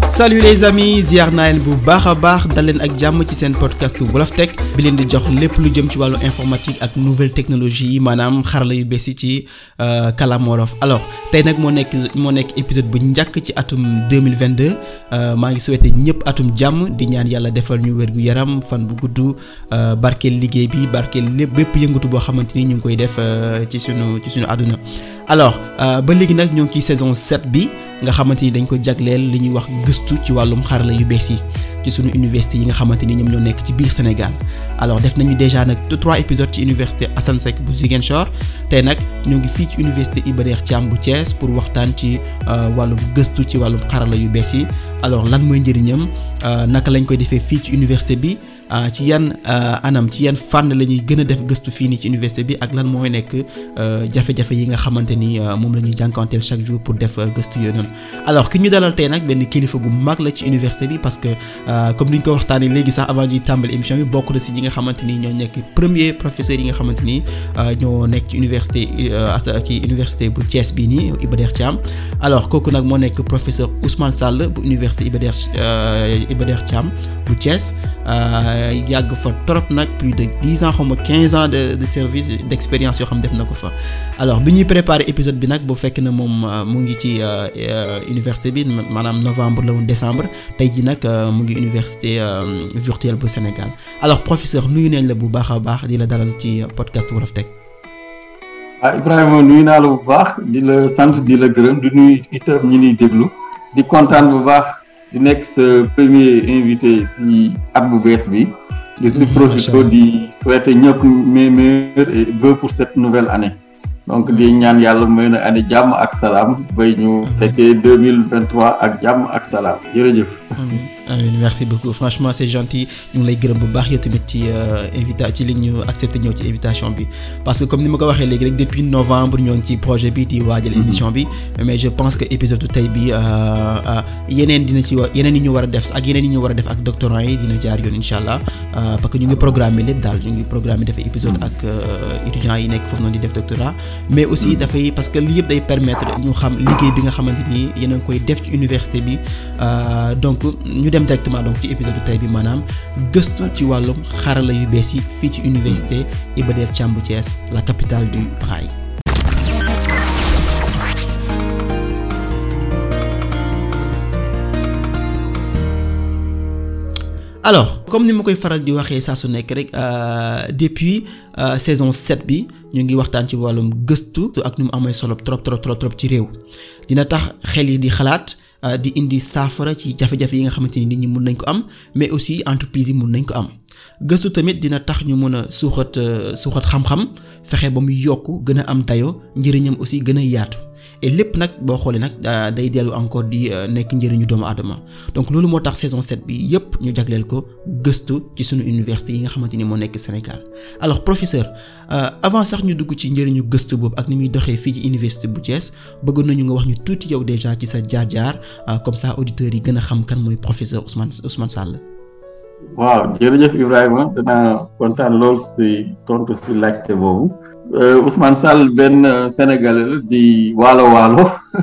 salut les amis ziar naa leen bu baax a baax dal leen ak jàmm ci seen podcast Wolof Tech bi leen di jox lépp lu jëm ci wàllu informatique ak nouvelle technologie yi maanaam xarala yu bees yi ci kàllaama wolof alors tey nag moo nekk moo nekk épisode bu njëkk ci atum 2022 maa ngi souhaité ñëpp atum jàmm di ñaan yàlla defal ñu wér gu yaram fan bu gudd barkeel liggéey bi barkeel lépp bépp yëngatu boo xamante ni ñu ngi koy def ci sunu ci sunu àdduna alors ba léegi nag ñoo ngi ci saison 7 bi nga xamante ni dañ ko jagleel li ñuy wax gëstu ci wàllum xarala yu bees yi ci sunu université yi nga xamante ni ñoom ñoo nekk ci biir Sénégal alors def nañu déjà nag trois épisodes ci université Assane Seck bu Ziguinchor tey nag ñoo ngi fii ci université Iba Der Thiam bu Thiès pour waxtaan ci wàllum gëstu ci wàllum xarala yu bees yi alors lan mooy njëriñam naka lañ koy defee fii ci université bi ci yan anam ci yan fànn la ñuy gën a def gëstu fii nii ci université bi ak lan mooy nekk jafe-jafe yi nga xamante ni moom la ñuy jànkuwanteel chaque jour pour def gëstu yooyu noonu alors ki ñu dalal tey nag benn kilifa gu mag la ci université bi parce que comme ni ñu ko waxtaanee léegi sax avant ñuy tàmbali émission bi bokk na si ñi nga xamante ni ñoo nekk premier professeur yi nga xamante ni ñoo nekk ci université as ci université bu Thiès bii nii Iba Der Thiam alors kooku nag moo nekk professeur Ousmane Sall bu université Iba Der Iba Der Thiam bu Thiès. yàgg fa trop nag plus de dix ans xaw ma quinze ans de de service d'expérience yoo xam def na ko fa alors bi ñuy préparer épisode bi nag bu fekk na moom mu ngi ci université bi maanaam novembre la woon décembre tey ji nag mu ngi université virtuelle bu Sénégal alors professeur nuyu nañ la bu baax a baax di la dalal ci podcast Wolof Tech ah Ibrahima nuyu naa la bu baax di la sant di la gërëm di nuyu itam ñi ñuy déglu di kontaan bu baax di nekk sa premier invité si at bu bees bi di si profité di souhaiter ñëpp mes meilleurs vœux pour cette nouvelle année donc di ñaan yàlla may na année jàmm ak salaam bay ñu fekkee deux mille vingt trois ak jàmm ak salaam jërëjëf. amiin merci beaucoup franchement c'est gentil ñu ngi lay gërëm bu baax yow tamit ci invita ci li ñu accepté ñëw ci invitation bi parce que comme ni ma ko waxee léegi rek depuis novembre ñoo ngi ci projet bi di waajal émission bi mais je pense que épisode tey bi yeneen dina ci wa yeneen yi ñu war a def ak yeneen yi ñu war a def ak doctorants yi dina jaar yoon incha allah parce que ñu ngi programmer lépp daal ñu ngi programmer def épisode ak étudiants yi nekk foofu noonu di def doctorat mais aussi dafay parce que lii yëpp day permettre ñu xam liggéey bi nga xamante ni yéen a ngi koy def ci université bi donc ñu dem directement donc ci épisode tey bi maanaam gëstu ci wàllum xarala yu bees yi fii ci université Iba Der Thiam bu Thiès la capitale du rail. alors comme ni ma koy faral di waxee saa su nekk rek depuis saison 7 bi ñu ngi waxtaan ci wàllum gëstu ak nu mu amee solo trop trop trop trop ci réew dina tax xel yi di xalaat. di indi saafara ci jafe-jafe yi nga xamante ni nit ñi mun nañ ko am mais aussi entreprise yi mun nañ ko am gëstu tamit dina tax ñu mën a suuxat suuxat xam-xam fexe ba mu yokk gën a am dayo njëriñam aussi gën a yaatu et lépp nag boo xoolee nag day dellu encore di nekk njëriñu doomu aadama donc loolu moo tax saison 7 bi yépp ñu jagleel ko gëstu ci sunu université yi nga xamante ni moo nekk Sénégal alors professeur avant sax ñu dugg ci njëriñu gëstu boobu ak ni muy doxee fii ci université bu Thiès bëgg nañu nga wax ñu tuuti yow déjà ci sa jaar-jaar comme ça auditeurs yi gën a xam kan mooy professeur Ousmane Ousmane Sall. waaw jërëjëf Ibrahima danaa kontaan lool si tontu si laajte boobu. Ousmane Sall benn Sénégalais la di waalo waalo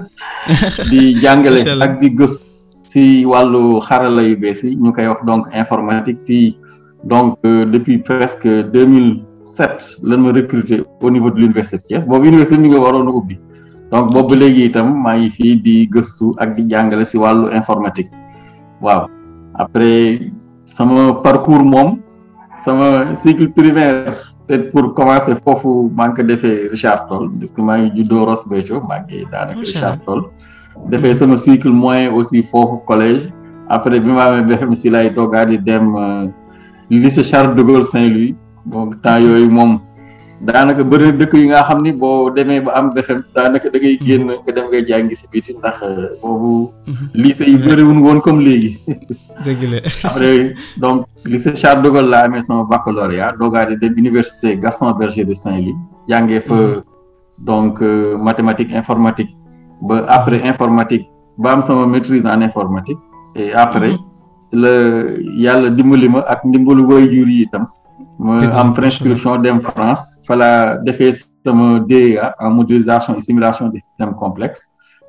di jàngale ak di gëstu si wàllu xarala yu bees yi ñu koy wax donc informatique fii donc depuis presque deux mille sept lan ma recruter au niveau de l'université de Thiès boobu université mi nga waroon a ubbi donc boobu ba léegi itam maa ngi fii di gëstu ak di jàngale si wàllu informatique waaw après sama parcours moom sama cycle primaire peut-être pour commencer foofu maa ngi ko defee Richard Toll parce que maa ngi juddoo Ross Béthio maa ngi daanaka Richard Toll defee sama cycle moyen aussi foofu collège après bi ma amee BFEM si lay doogaa di dem lycée Charles de Gaulle Saint-Louis donc temps yooyu moom daanaka bëri na dëkk yi nga xam ni boo demee ba am BFEM daanaka da ngay génn nga dem ngay jàngi si biti ndax boobu lycée yi bëriwul woon comme léegi dëgg la après donc lycée Charles de Gaulle laa amee sama baccalauréat doogaa di dem université Gaston Berger de Saint-Louis jàngee fa donc mathématique informatique ba après informatique ba am sama maîtrise en informatique et après la yàlla dimbali ma ak ndimbalu waajur yi itam ma am prescription dem France fa la defee sama DEA en modélisation et simulation des systèmes complexes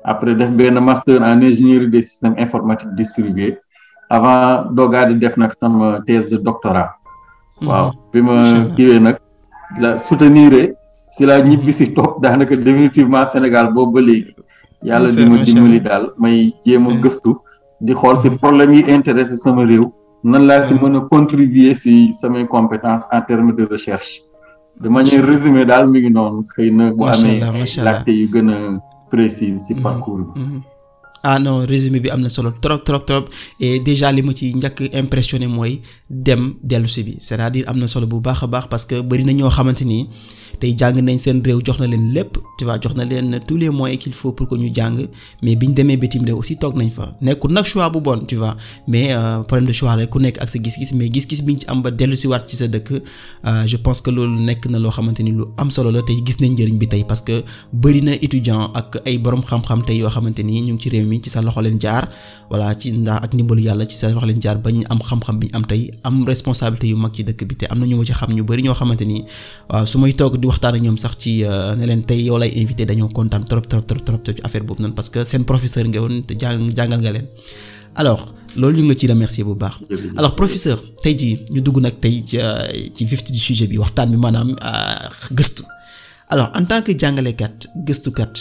après def benn master en ingénierie des systèmes informatiques distribués avant doogaa di def nag sama thèse de doctorat waaw bi ma kiiwee nag la soutenir si la ñibbi si toog daanaka définitivement Sénégal boobu ba léegi yàlla di ma dimbali daal may jéem a gëstu di xool si problème yi intéressé sama réew nan laa si mën a contribuer si samay compétences en termes de recherche de manière résumée daal mi ngi noonu xëy na bu amee laajte yu gën a précise si parcours bi ah non résumé bi am na solo trop trop trop et déjà li ma ci njëkk impressionné mooy dem dellu si bi c'est-à-dire am na solo bu baax a baax parce que bari na ñoo xamante ni tey jàng nañ seen réew jox na leen lépp tu vois jox na leen tous les moyens qu'il faut pour que ñu jàng mais biñ demee bitim réew aussi toog nañ fa nekkul nag choix bu bon tu vois mais problème de choix rek ku nekk ak sa gis-gis mais gis-gis biñ ci am ba dellu si waat ci sa dëkk je pense que loolu nekk na loo xamante ni lu am solo la tey gis nañ njëriñ bi tey parce que bari na étudiant ak ay borom xam-xam tey yoo xamante ni ñu ngi ci réew mi ci sa loxo leen jaar voilà ci ndax ak ndimbalu yàlla ci sa loxo leen jaar bañ am xam-xam bi ñu am tey am responsabilité yu mag ci dëkk bi te am na ñu ma ci xam ñu bari ñoo xamante ni waaw su may toog di waxtaan ak ñoom sax ci ne leen tey yow lay invité dañoo kontaan trop trop trop trop ci affaire boobu noonu parce que seen professeur nga woon te jàng jàngal nga leen alors loolu ñu ngi la ci remercier bu baax alors professeur tey jii ñu dugg nag tey ci ci vif du sujet bi waxtaan bi maanaam gëstu alors en tant que jàngalekat gëstukat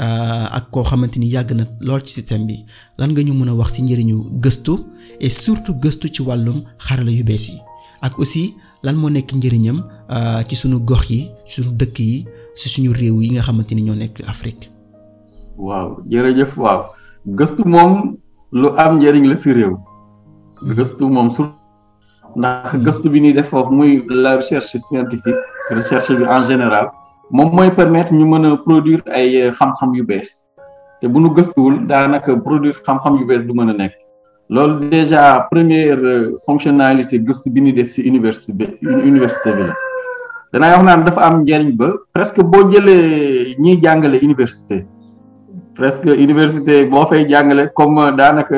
ak koo xamante ni yàgg na lool ci système bi lan nga ñu mën a wax ci njëriñu gëstu et surtout gëstu ci wàllum xarala yu bees yi ak aussi lan moo nekk njëriñam ci suñu gox yi suñu dëkk yi ci suñu réew yi nga xamante ni ñoo nekk Afrique. waaw jërëjëf waaw gëstu moom lu am njëriñ la ci réew. gëstu moom su ndax gëstu bi ñuy def foofu muy la recherche scientifique recherche bi en général. moom mooy permettre ñu mën a produire ay xam-xam yu bees te bu nu gëstuwul daanaka produire xam-xam yu bees du mën a nekk loolu déjà première fonctionnalité gëstu bi ñuy def ci université bi université bi la danaa wax naan dafa am njariñ ba presque boo jëlee ñiy jàngale université presque université boo fay jàngale comme daanaka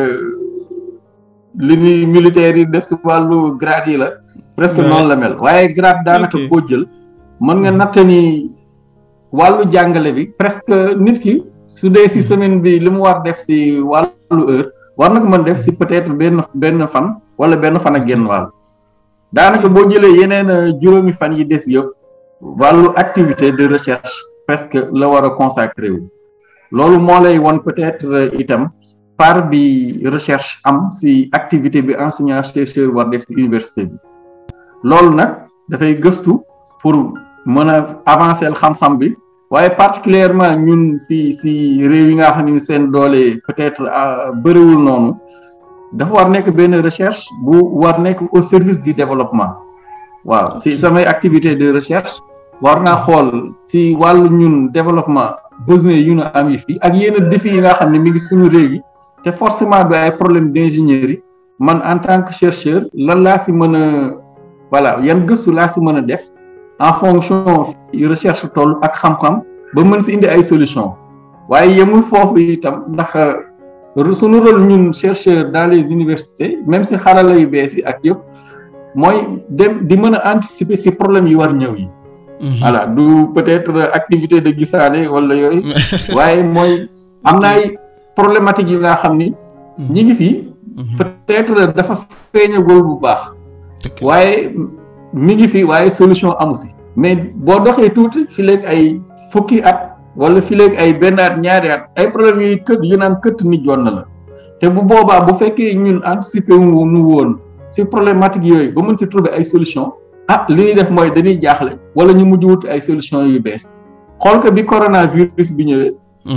li ñuy militaires yi def ci wàllu grade yi la presque noonu la mel waaye grade daanaka boo jël mën nga natt ni wàllu jàngale bi presque nit ki su dee ci semaine bi li mu war def ci wàllu heure war na ko mën def ci peut-être benn benn fan wala benn fan ak genn wàll daanaka boo jëlee yeneen juróomi fan yi des yëpp wàllu activité de recherche presque la war a consacré wu loolu moo lay won peut-être itam part bi recherche am ci activité bi enseignant chercheur war def ci université bi loolu nag dafay gëstu pour mën a avancer xam-xam bi waaye particulièrement ñun fii ci réew yi nga xam ne seen doole peut-être bëriwul noonu dafa war nekk benn recherche bu war nekk au service du développement waaw ci samay activité de recherche war naa xool ci wàllu ñun développement besoin yu ñu am yi fii ak yenn défis yi nga xam ne mi ngi suñu réew yi te forcément du ay problème d'ingénierie man en tant que chercheur lan laa ci mën a voilà yan gëstu laa ci mën a def en fonction recherche toll ak xam-xam ba mën si indi ay solution waaye yemul foofu itam ndax suñu rôle ñun chercheur dans les universités même si xarala yu bees yi ak yëpp mooy dem di mën a anticiper si problème yi war ñëw yi voilà du peut-être activité de gisaane wala yooyu waaye mooy am na ay problématiques yi nga xam ni ñi ngi fi peut-être dafa feeñagul bu baax waaye mi ngi fi waaye solution amu si mais boo doxee tuuti fi léegi ay fukki at wala fi léegi ay benn at ñaari at ay problème yu kët yu naan këtt nit joon na la te bu boobaa bu fekkee ñun anticiper wu nu woon si problématique yooyu ba mën si trouver ay solution ah li ñuy def mooy dañuy jaaxle wala ñu mujj wut ay solution yu bees xool ko bi coronavirus bi ñëwee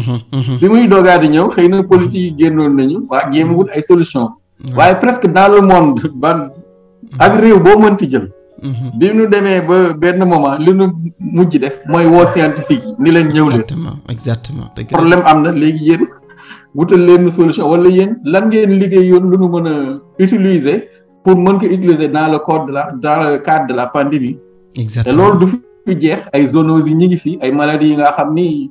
bi muy doogaa di ñëw xëy na politique yi génnoon nañu waa jéem wut ay solution waaye presque dans le monde ban ak réew boo mënti jël bi ñu demee ba benn moment li ñu mujj def mooy woo scientifique yi ni leen ñëw leen exactement problème am na léegi yéen wutal leen solution wala yéen lan ngeen liggéey yoon lu ñu mën a utiliser pour mën ko utiliser dans le cadre de la dans le cadre de la pandémie exactement te loolu du fi jeex ay zoonoses yi ñi ngi fi ay maladies yi nga xam ni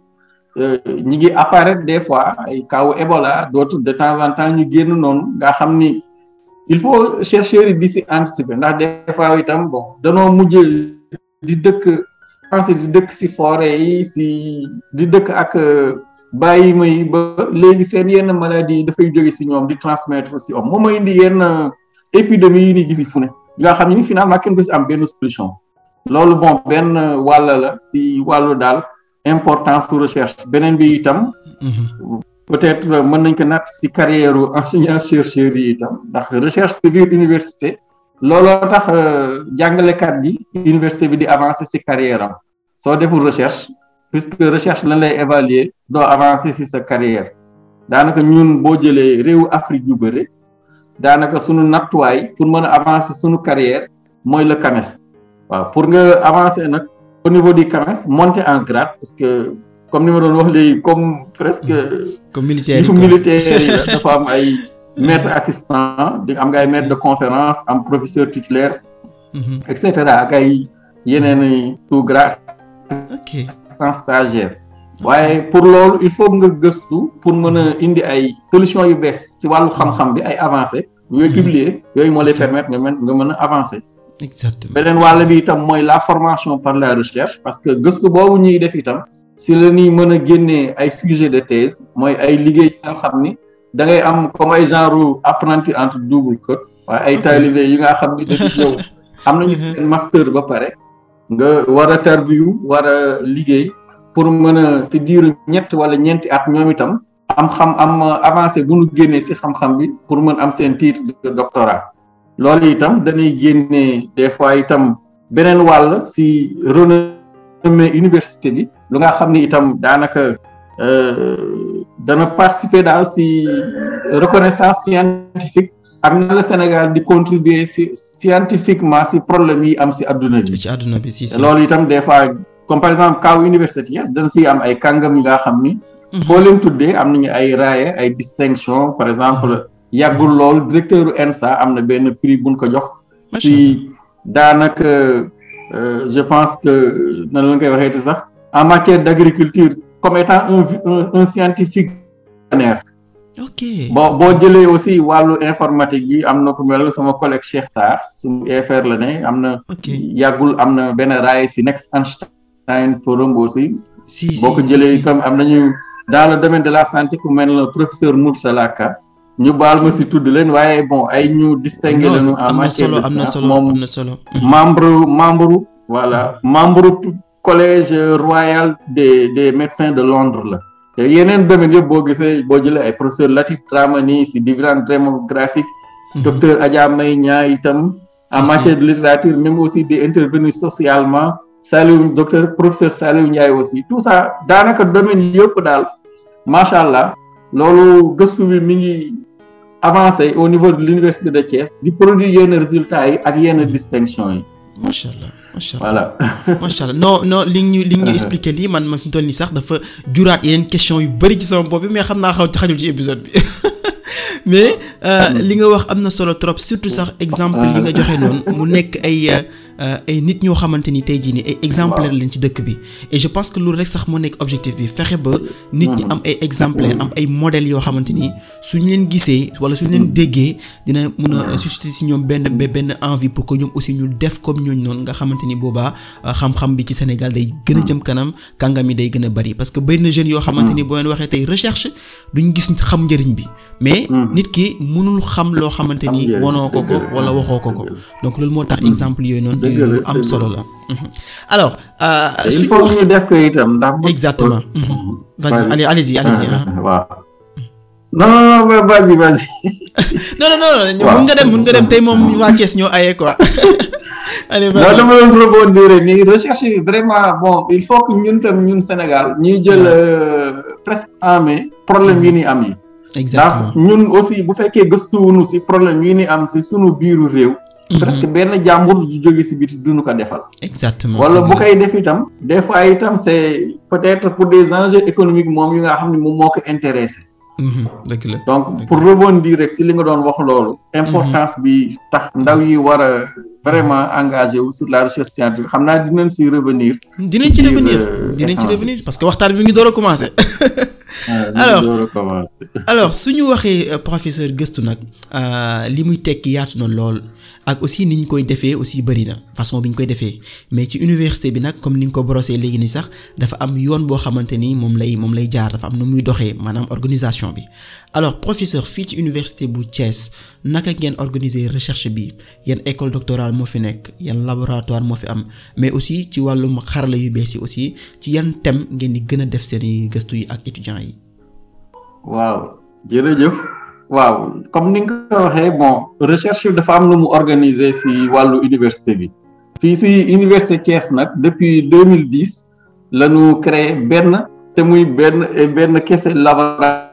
ñi ngi apparaître des fois ay kaw Ebola d'autres de temps en temps ñu génn noonu nga xam ni il faut chercheurs yi di si anticiper ndax des fois itam bon danoo mujj di dëkk pensé di dëkk si forêt yi si di dëkk ak bàyyi may ba léegi seen yenn maladie yi dafay jóge si ñoom di transmettre si homme moom mooy indi yenn épidémie yi ni gisi fu ne nga xam ni finalement kenn du si am benn solution loolu bon benn wàll la si wàllu daal importance su recherche beneen bi itam peut-être mën nañ ko natt si carrière enseignant chercheur yi itam ndax recherche si biir université looloo tax jàngalekat bi université bi di avancer si carrière am soo deful recherche puisque recherche lan lay évaluer doo avancer si sa carrière daanaka ñun boo jëlee réewu Afrique yu bëri daanaka sunu nattuwaay pour mën a avancer sunu carrière mooy le CAMES waaw pour nga avancer nag au niveau du CAMES monter en grade parce que comme ni ma doon wax léegi comme presque. comme militaire yi militaire yi la dafa am ay maître assistant di am nga ay maître de conférence am professeur titulaire. et cetera ak ay yeneen i sous grade. ok sans stagiaire. waaye pour loolu il faut nga gëstu pour mën a indi ay solution yu bees ci wàllu xam-xam bi ay avancé yooyu publier yooyu moo lay permettre nga mën nga mën a avancer. exactement beneen wàll bi itam mooy la formation par la recherche parce que gëstu boobu ñuy def itam si la ñuy mën a génnee ay sujet de thèse mooy ay liggéey nga xam ni da ngay am comme ay genre apprenti entre double code waaye ay talibé yi nga xam ni dañuy yow am nañu seen master ba pare nga war a tarbiyu war a liggéey pour mën a si diiru ñett wala ñeenti at ñoom itam am xam am avancé bu ñu génnee si xam-xam bi pour mën am seen titre de doctorat loolu itam dañuy génnee des fois itam beneen wàll si renommée université bi lu nga xam ni itam daanaka dana participer daal si reconnaissance scientifique ak na la Sénégal di contribuer si scientifiquement si problème yi am si adduna bi. ci adduna bi si si loolu itam des fois comme par exemple kaw université yes dana si am ay kàngam yi nga xam ni. boo leen tuddee am nañu ay raaye ay distinction par exemple. yàggul lool directeur ENSA am na benn prix buñ ko jox. ci daanaka je pense que nan la koy waxeeti sax en matière d' agriculture comme étant un un un scientifique pionnier. ok bon boo jëlee aussi wàllu informatique bi am na ku mel sama collègue Cheikh Sarr suñu EFR la ne am na. yàggul am na benn raay si Next Einstein Forum aussi. si si boo ko jëlee itam am nañu dans le domaine de la santé ku mel ne professeur Mourtala Ka ñu baal ma si tudd leen waaye bon ay ñu distingué lañu en matière de am na solo moom am na solo membre membre voilà membre collège royal des des médecins de Londres la te yeneen domaine yëpp boo gisee boo jëlee ay professeur Latif Dramani si dividende démographique docteur Adja May Ñaa itam en matière de littérature même aussi di intervenir socialement Saliou docteur professeur Saliou Ndiaye aussi tout ça daanaka domaine yëpp daal macha allah loolu gëstu bi mi ngi avancé au niveau de l'université de Thiès di produire yenn résultats yi ak yenn distinction yi. macha allah macha allah voilà. macha allah non non li ñu li ñu expliqué lii man ma fi mu toll nii sax dafa juraat yeneen question yu bëri ci sama bopp bi mais xam naa xaw xajul ci épisode bi mais li nga wax am na solo trop surtout sax exemple yi nga joxe noonu mu nekk ay ay nit ñoo xamante ni tey jii nii ay exemplaire lañ ci dëkk bi et je pense que loolu rek sax moo nekk objectif bi fexe ba nit ñi am ay exemplaire am ay modèles yoo xamante ni suñ leen gisee wala suñ leen déggee dina mun a susciter ci ñoom benn benn envie pour que ñoom aussi ñu def comme ñooñu noonu nga xamante ni boobaa xam-xam bi ci Sénégal day gën a jëm kanam kàngam yi day gën a bari parce que bëri na jeunes yoo xamante ni boo leen waxee tey recherche duñ gis xam njëriñ bi mais nit ki mënul xam loo xamante ni wanoo ko ko wala waxoo ko ko donc loolu moo tax exemple yooyu noonu yu am solo la alors il faut ñu def ko itam ndax exactement vas-y allez allez-y allez-y waaw non non non vas-y vas-y non non non mun nga dem mun nga dem tey moom waa Thiès ñoo aye quoi allez non dama doon rebondir nii recherche yi vraiment bon il faut que ñun tam ñun Sénégal ñuy jël presque en main problème yi ni am yi exactement ndax ñun aussi bu fekkee gëstuwunu si problème yi ni am si sunu biiru réew presque benn jàmbur ju jóge si biti duñu ko defal exactement wala bu koy def itam des fois itam c'est peut-être pour des enjeux économiques moom yu nga xam ne moom moo ko intéressé dëgg la donc pour rebondir rek si li nga doon wax loolu importance bi tax ndaw yi war a vraiment engagé wu sur la recherche scientifique xam naa dinañ si revenir dinañ ci revenir dinañ ci revenir parce que waxtaan bi mi ngi door a commencer alors alors su ñu waxee professeur gëstu nag li muy tekki yaatu na lool ak aussi ni ñu koy defee aussi bari na façon bi ñu koy defee mais ci université bi nag comme ni nga ko brossé léegi nii sax dafa am yoon boo xamante ni moom lay moom lay jaar dafa am nu muy doxee maanaam organisation bi alors professeur fii ci université bu Thiès naka ngeen organiser recherche bi yan école doctorale moo fi nekk yan laboratoire moo fi am mais aussi ci wàllum xarala yu bees yi aussi ci yan thème ngeen di gën a def seeni gëstu yi ak étudiants yi. waaw jërëjëf waaw comme ni nga ko waxee bon recherche bi dafa am lu mu organiser ci wàllu université bi fii ci université Thiès nag depuis 2010 la ñu créé benn te muy benn benn kese laboratoire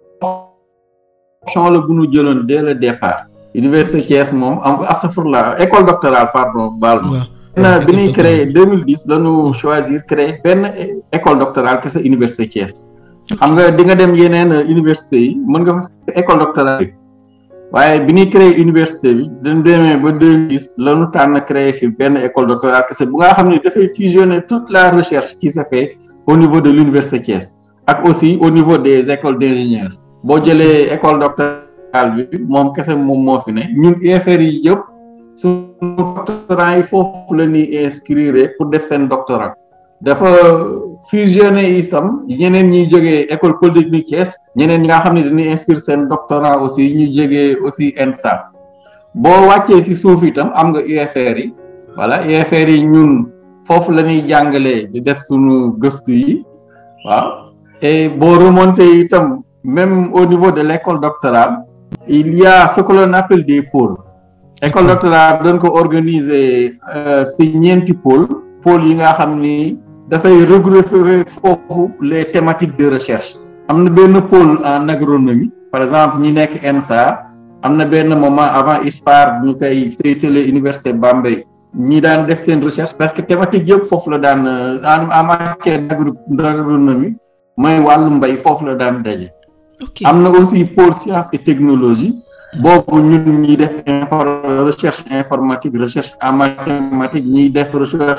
la bu ñu jëloon dès le départ université Thiès moom am astafurlah école doctorale pardon baal ma bi ñuy créé 2010 la ñu choisir créé benn école doctorale kese université Thiès xam nga di nga dem yeneen université yi mën nga fa école doctorale waaye bi ñuy créé université bi dañ demee ba 2010 la ñu tànn créé fi benn école doctorale kese bu nga xam ne dafay fusionner toute la recherche qui se fait au niveau de l'université Thiès ak aussi au niveau des écoles d'ingénieurs boo jëlee école doctorale bi moom kese moom moo fi ne ñun UFR yi yëpp suñu doctorants yi foofu la ñuy inscrire pour def seen doctorat dafa fusionné itam ñeneen ñiy jógee école polytechnique Thiès ñeneen ñi nga xam ne dañuy inscrire seen doctorat aussi ñu jógee aussi ENSA boo wàccee ci suuf itam am nga UFR yi voilà UFR yi ñun foofu la ñuy jàngalee di def suñu gëstu yi waaw et boo remonté itam même au niveau de l'école doctorale il y a ce que l'on appelle des pôles école doctorale doon ko organiser ci ñeenti pôle pôle yi nga xam ni dafay regrouper foofu les thématiques de recherche am na benn pôle en agronomie par exemple ñi nekk ENSA am na benn moment avant ISPAR ñu koy féetale université Bambey ñi daan def seen recherche parce que thématique yëpp foofu la daan en matière d'agronomie mooy wàllu mbay foofu la daan daje am na aussi pôle sciences et technologie boobu ñun ñiy def recherche informatique recherche en mathématique ñiy def recherche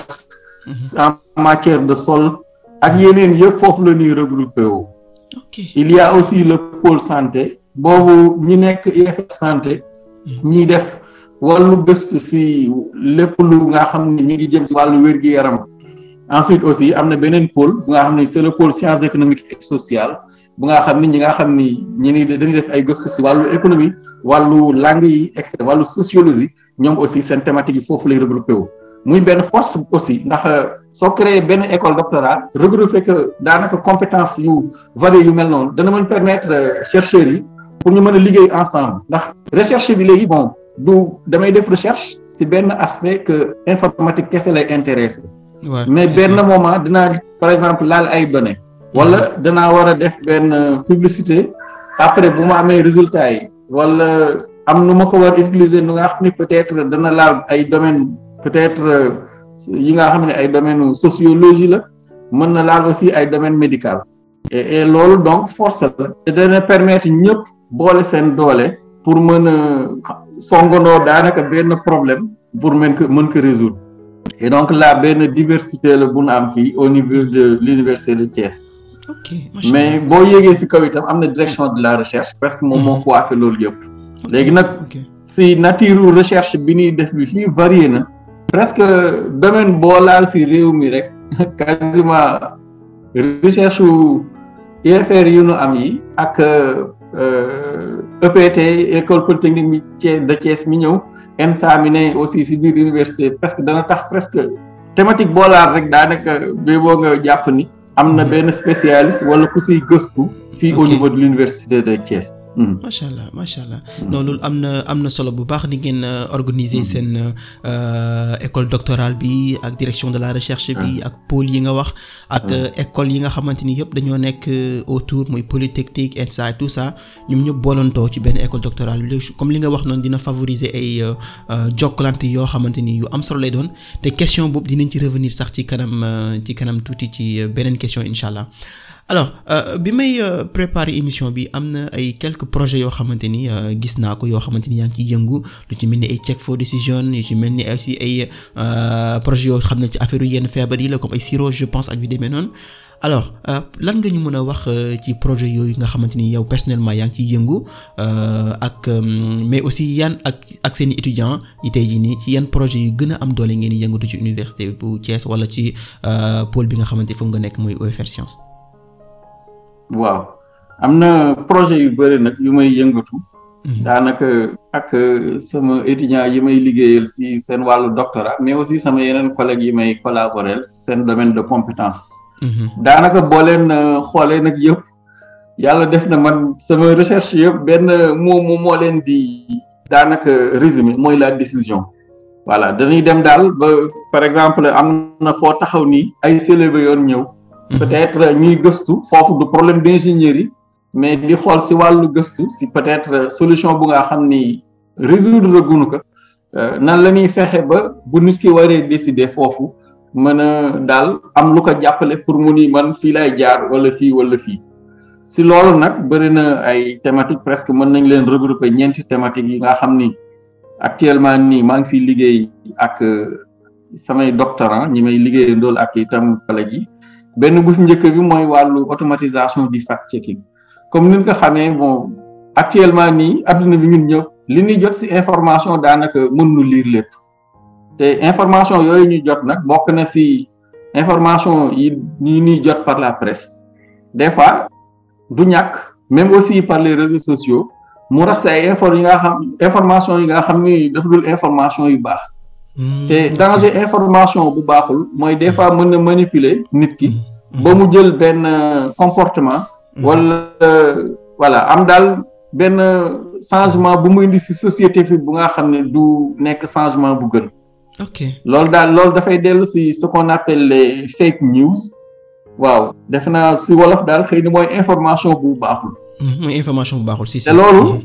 en matière de sol ak yeneen yëpp foofu la ñuy regroupé wu il y a aussi le pôle santé boobu ñi nekk IFR santé ñiy def wàllu gëstu ci lépp lu nga xam ne ñu ngi jëm ci wàllu wér-gi-yaram ensuite aussi am na beneen pôle bu nga xam ne c'est le pôle sciences économiques et sociales bu nga xam ni ñi nga xam ni ñi ni dañuy def ay gëstu ci wàllu économie wàllu langue yi et cetera wàllu sociologie ñoom aussi seen thématique yi foofu lay regroupé wu muy benn force aussi ndax soo créé benn école doctorale regroupé que daanaka compétence yu variées yu mel noonu dana mën permettre chercheurs yi pour ñu mën a liggéey ensemble ndax recherche bi léegi bon du damay def recherche ci benn aspect que informatique kese lay intéressé mais benn moment dinaa par exemple laal ay données wala danaa war a def benn publicité après bu ma amee résultats yi wala am nu ma ko war utiliser nu nga xam ni peut-être dana laal ay domaines peut-être yi nga xam ne ay domaines sociologie la mën na laal aussi ay domaines médical et et loolu donc force la te dana permettre ñëpp boole seen doole pour mën a songandoo daanaka benn problème pour mën ko mën ko résoudre et donc là benn diversité la bu nu am fii au niveau de l'université de Thiès. ok mais boo yéegee ci kaw itam am na direction de la recherche parce que moom moo coiffé loolu yëpp. léegi nag ci nature recherche bi ñuy def bi fii varié na. presque domaine boo laal ci réew mi rek quasiment recherche UFR yu nu am yi ak EPT école polytechnique de Thiès mi ñëw ENSA mi ne aussi ci biir université presque dana tax presque thématique boo laal rek daanaka ba boo nga jàpp ni. am na benn spécialiste wala ku siy gëstu. fii au niveau de l'université de Thiès. macha allah macha allah non loolu am na am na solo bu baax ni ngeen organiser seen école doctorale bi ak direction de la recherche bi ak pôle yi nga wax ak école yi nga xamante ni yëpp dañoo nekk autour muy polytechnique ENSA tout ça ñoom ñëpp boolantoo ci benn école doctorale bi comme li nga wax noonu dina favoriser ay jokkalante yoo xamante ni yu am solo lay doon te question boobu dinañ ci revenir sax ci kanam ci kanam tuuti ci beneen question incha allah. alors bi may préparer émission bi am na ay quelques projets yoo xamante ni gis naa ko yoo xamante ni yaa ngi ciy yëngu lu ci mel ni ay check for decision yu ci mel ni aussi ay projets yoo xam ne ci affaire yenn feebar yi la comme ay sirop je pense ak yu demee noonu alors lan nga ñu mën a wax ci projet yooyu nga xamante ni yow personnellement yaa ngi ciy yëngu ak mais aussi yan ak ak seen i étudiants yi tey jii nii ci yan projet yu gën a am doole ngeen di yëngatu ci université bu Thiès wala ci pôle bi nga xamante foofu nga nekk muy OFR Science. waaw am na projet yu bëri nag yu may yëngatu. daanaka ak sama étudiants yi may liggéeyal si seen wàllu doctorat mais aussi sama yeneen collègues yi may collaborer seen domaine de compétence. daanaka boo leen xoolee nag yëpp yàlla def na man sama recherche yëpp benn moo moo leen di daanaka résumé mooy la décision. voilà dañuy dem daal ba par exemple am na foo taxaw nii ay célébé yoon ñëw. peut-être ñuy gëstu foofu du problème d'ingénierie mais di xool si wàllu gëstu si peut-être solution bu nga xam ni résoudre gunu ko nan la ñuy fexe ba bu nit ki waree décider foofu mën a daal am lu ko jàppale pour mu ni man fii lay jaar wala fii wala fii si loolu nag bëri na ay thématiques presque mën nañ leen regrouper ñeenti thématiques yi nga xam ni actuellement nii maa ngi siy liggéey ak samay doctorants ñi may liggéey ndool ak itam collègues yi benn bu si njëkk bi mooy wàllu automatisation du fact checking comme ni nga ko xamee bon actuellement nii adduna bi ñun ñëpp li ñuy jot si information daanaka mën nu lire lépp te information yooyu ñu jot nag bokk na si information yi yi ñuy jot par la presse des fois du ñàkk même aussi par les réseaux sociaux mu rax si ay info yi nga xam information yi nga xam ni dafa dul information yu baax te danger information bu baaxul mooy des fois mën na manipuler nit ki ba mu jël benn comportement wala voilà am daal benn changement bu mu indi ci société fi bu nga xam ne du nekk changement bu gën ok loolu daal loolu dafay dellu ci ce qu'on appelle les fake news waaw defe naa ci wolof daal xëy na mooy information bu baaxul mooy information bu baaxul si si te loolu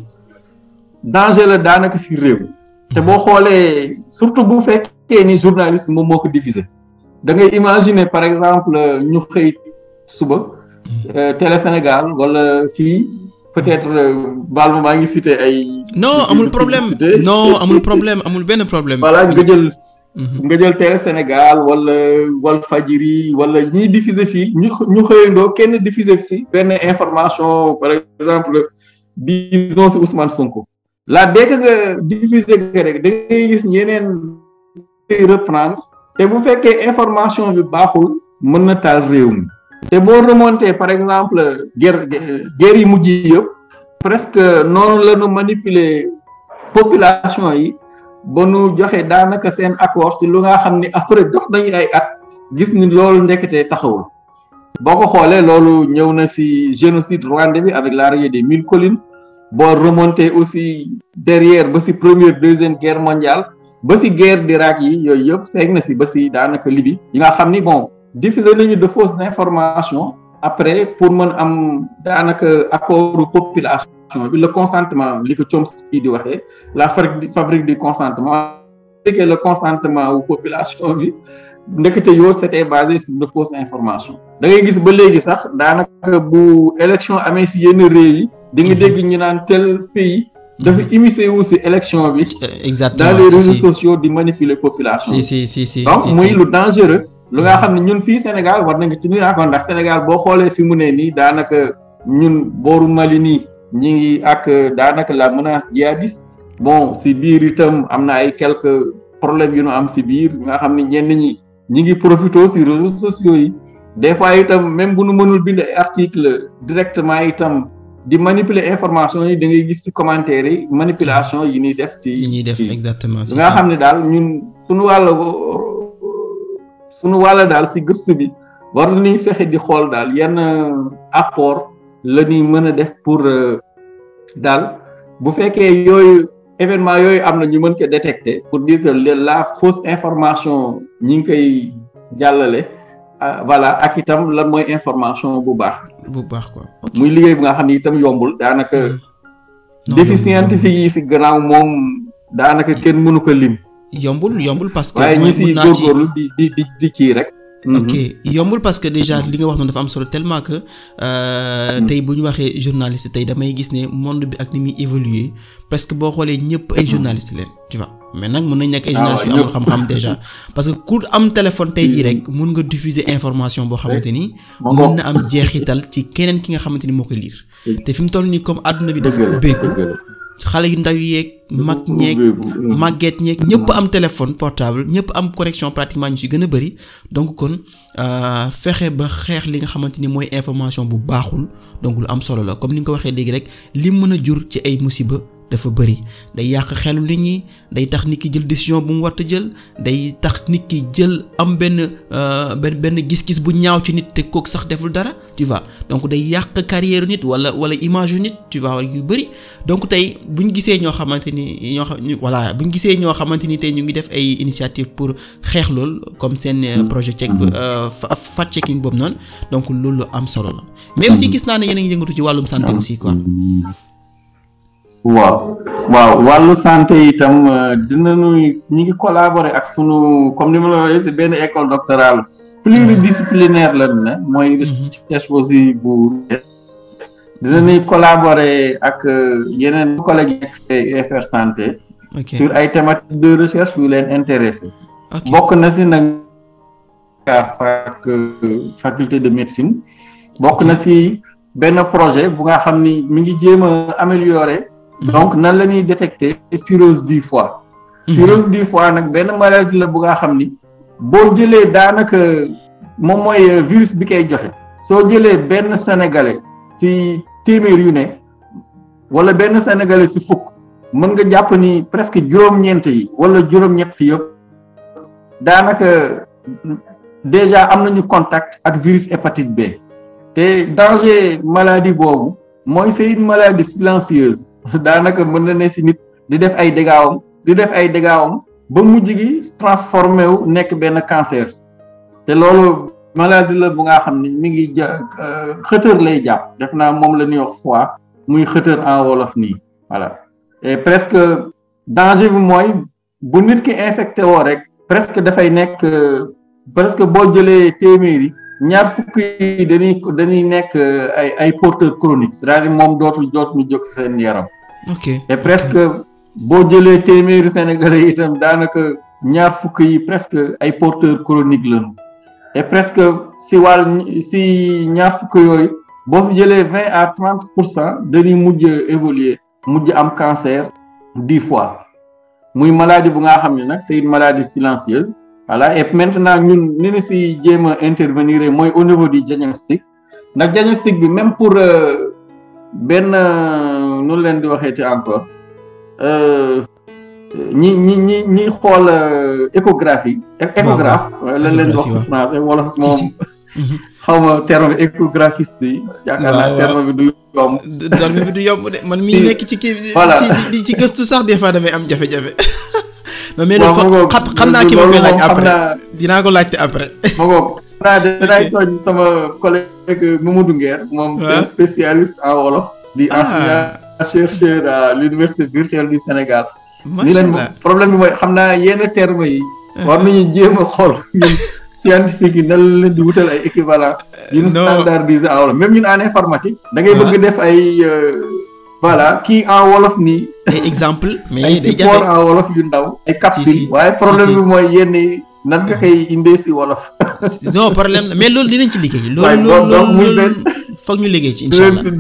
danger la daanaka ci réew te boo xoolee surtout bu fekkee ni journaliste moom moo ko diffuser da ngay imaginer par exemple ñu xëy suba Télé Sénégal wala fii peut-être baal ma maa ngi cité ay. non amul problème non amul problème amul benn problème. voilà nga jël. nga jël Télé Sénégal wala Walfadjri wala ñiy diffuser fii ñu ñu xëyandoo kenn diffuser si benn information par exemple disons si Ousmane Sonko. là dès que nga diffuser nga rek da ngay gis ñeneen reprendre te bu fekkee information bi baaxul mën na taal réew mi te boo remonté par exemple guerre guerre yi mujj yëpp presque noonu la ñu manipuler population yi ba nu joxe daanaka seen accord si lu nga xam ni après dox nañu ay at gis ni loolu ndekete taxawul boo ko xoolee loolu ñëw na si génocide rwandais bi avec l'arrivée des mille collines boo remonté aussi derrière ba si première deuxième guerre mondiale ba si guerre d'Irak yi yooyu yëpp fekk na si ba si daanaka Libye yi nga xam ni bon diffuser nañu de fausses informations après pour mën am daanaka accordu population bi le consentement li ko Chomsky di waxee la fabrique du consentement que le consentement wu population bi ndekete yoo c'était basé sur de fausses informations da ngay gis ba léegi sax daanaka bu élection amee si yenn réew yi di nga dégg ñu naan tel pays dafa immiscé wu si élection bi exactement dans les réseaux sociaux di manipuler population si si si si donc muy lu dangereux lu nga xam ne ñun fii Sénégal war nañ ko ci nuyu encore ndax Sénégal boo xoolee fi mu ne nii daanaka ñun booru Mali nii ñi ngi ak daanaka la menace djihadiste bon si biir itam am na ay quelques problèmes yu nu am si biir nga xam ne ñenn ñi ñi ngi profité si réseaux sociaux yi des fois itam même bu nu mënul bind ay article directement itam di manipuler information yi da ngay gis ci commentaire yi manipulation yi ñuy def ci yi ñuy def exactement nga xam ne daal ñun suñu wàll suñu wàll daal ci gëstu bi war nañuy fexe di xool daal yenn apport la ñuy mën a def pour daal bu fekkee yooyu événement yooyu am na ñu mën ko détecter pour dire que la fausse information ñi ngi koy jàllale voilà ak itam lan mooy information bu baax. bu baax quoi. muy liggéey bu nga xam ne itam yombul daanaka. défi scientifique yi si gannaaw moom daanaka kenn mënu ko lim. yombul yombul parce que. waaye ñi si góorgóorlu di di di di kii rek. ok yombul parce que déjà li nga wax noonu dafa am solo tellement que tey bu ñu waxee journaliste tey damay gis ne monde bi ak ni muy évoluer presque boo xoolee ñëpp ay journaliste leen tu vois mais nag mën nañ nekk ay journalistes yu amul xam-xam déjà parce que ku am téléphone tey jii rek mun nga diffuser information boo xamante ni mën na am jeexital ci keneen ki nga xamante ni moo koy lire te fi mu toll nii comme àdduna bi dafa ubbeeku xale yu ndaw yeeg mag ñeeg màgget ñeeg ñëpp am téléphone portable ñëpp am connexion pratiquement ñu ci gën a bari donc kon fexe ba xeex li nga xamante ni mooy information bu baaxul donc lu am solo la comme ni nga ko waxee léegi rek li mën a jur ci ay musiba dafa bëri day yàq xelu nit ñi day tax nit ki jël décision bu mu war a jël day tax nit ki jël am benn benn benn gis-gis bu ñaaw ci nit te kooku sax deful dara tu vois donc day yàq carrière nit wala wala image yu nit tu vois yu bëri donc tey bu ñu gisee ñoo xamante ni ñoo xam voilà bu ñu gisee ñoo xamante ni tey ñu ngi def ay initiative pour xeex lool comme seen projet check fact checking boobu noonu donc loolu lu am solo la mais aussi gis naa ne yéen a ngi yëngatu ci wàllum santé aussi quoi. waaw waaw wàllu santé itam dinañu ñi ngi collaborer ak sunu comme ni ma la waxee si benn école doctorale pluridisciplinaire la ne mooy recherche aussi bu dinañuy collaborer ak yeneen collègues yi UFR santé sur ay thématiques de recherche yu leen intéressé bokk na si nag fac faculté de médecine bokk na si benn projet bu nga xam ni mi ngi jéem a améliorer donc nan la ñuy détecter cirrhose du foie cirrhose du foie nag benn maladie la bu nga xam ni boo jëlee daanaka moom mooy virus bi koy joxe soo jëlee benn sénégalais ci téeméer yu ne wala benn sénégalais ci fukk mën nga jàpp ni presque juróom-ñeent yi wala juróom-ñett yëpp daanaka déjà am nañu contact ak virus hépatite B te danger maladie boobu mooy c'est une maladie silencieuse daanaka mën na ne si nit di def ay dégaawam di def ay dégaawam ba mujj gi transformé wu nekk benn cancer te loolu maladie la bu nga xam ni mi ngi ja xëtër lay jàpp def naa moom la ñuy wax foie muy xëtër en wolof nii voilà et presque danger bi mooy bu nit ki infecté woo rek presque dafay nekk presque boo jëlee téeméeri ñaar fukk yi dañuy dañuy nekk ay ay porteurs chroniques c'est-à-dire moom dootul dootul jóg ci seen yaram. ok et presque boo jëlee téeméeri sénégalais itam daanaka ñaar fukk yi presque ay porteurs chroniques lañu. et presque si wàll si ñaar fukk yooyu boo si jëlee vingt à trente pour cent dañuy mujj évoluer mujj am cancer du foie muy maladie bu nga xam ne nag c'est une maladie silencieuse. voilà et maintenant ñun ni ñu si jéem a intervenir mooy au niveau du diagnostic ndax diagnostic bi même pour benn nu leen di waxeeti encore ñi ñi ñi ñi xool échographie. échographe lan leen di wax français wala moom. xaw ma terme échographiste yi. yaakaar naa terme bi du yomb. terme bi du yomb de man mii nekk ci kii. voilà ci ci gëstu sax des fois damay am jafe-jafe. non mais loolu xam xam naa ki ma koy laaj après dinaa ko laajte après. ma ko naa dinaay tooñ sama collègue Mamadou Nguer moom c'est spécialiste en wolof di enseignant chercheur à l'université virtuelle du Sénégal ni leen problème bi mooy xam naa yenn termes yi war nañu jéem a xool ñun scientifique yi nan leen di wutal ay équivalent yu ñu standardisé en wolof même ñun en informatique da ngay bëgg def ay voilà kii en wolof nii. ay exemple mais ay day support jafe en wolof yu ndaw. ay capsule waaye problème bi mooy yenn nan nga koy indee si wolof. non problème la mais loolu dinañ ci liggéey. waaye loolu donc muy loolu benn foog ñu liggéey ci incha allah.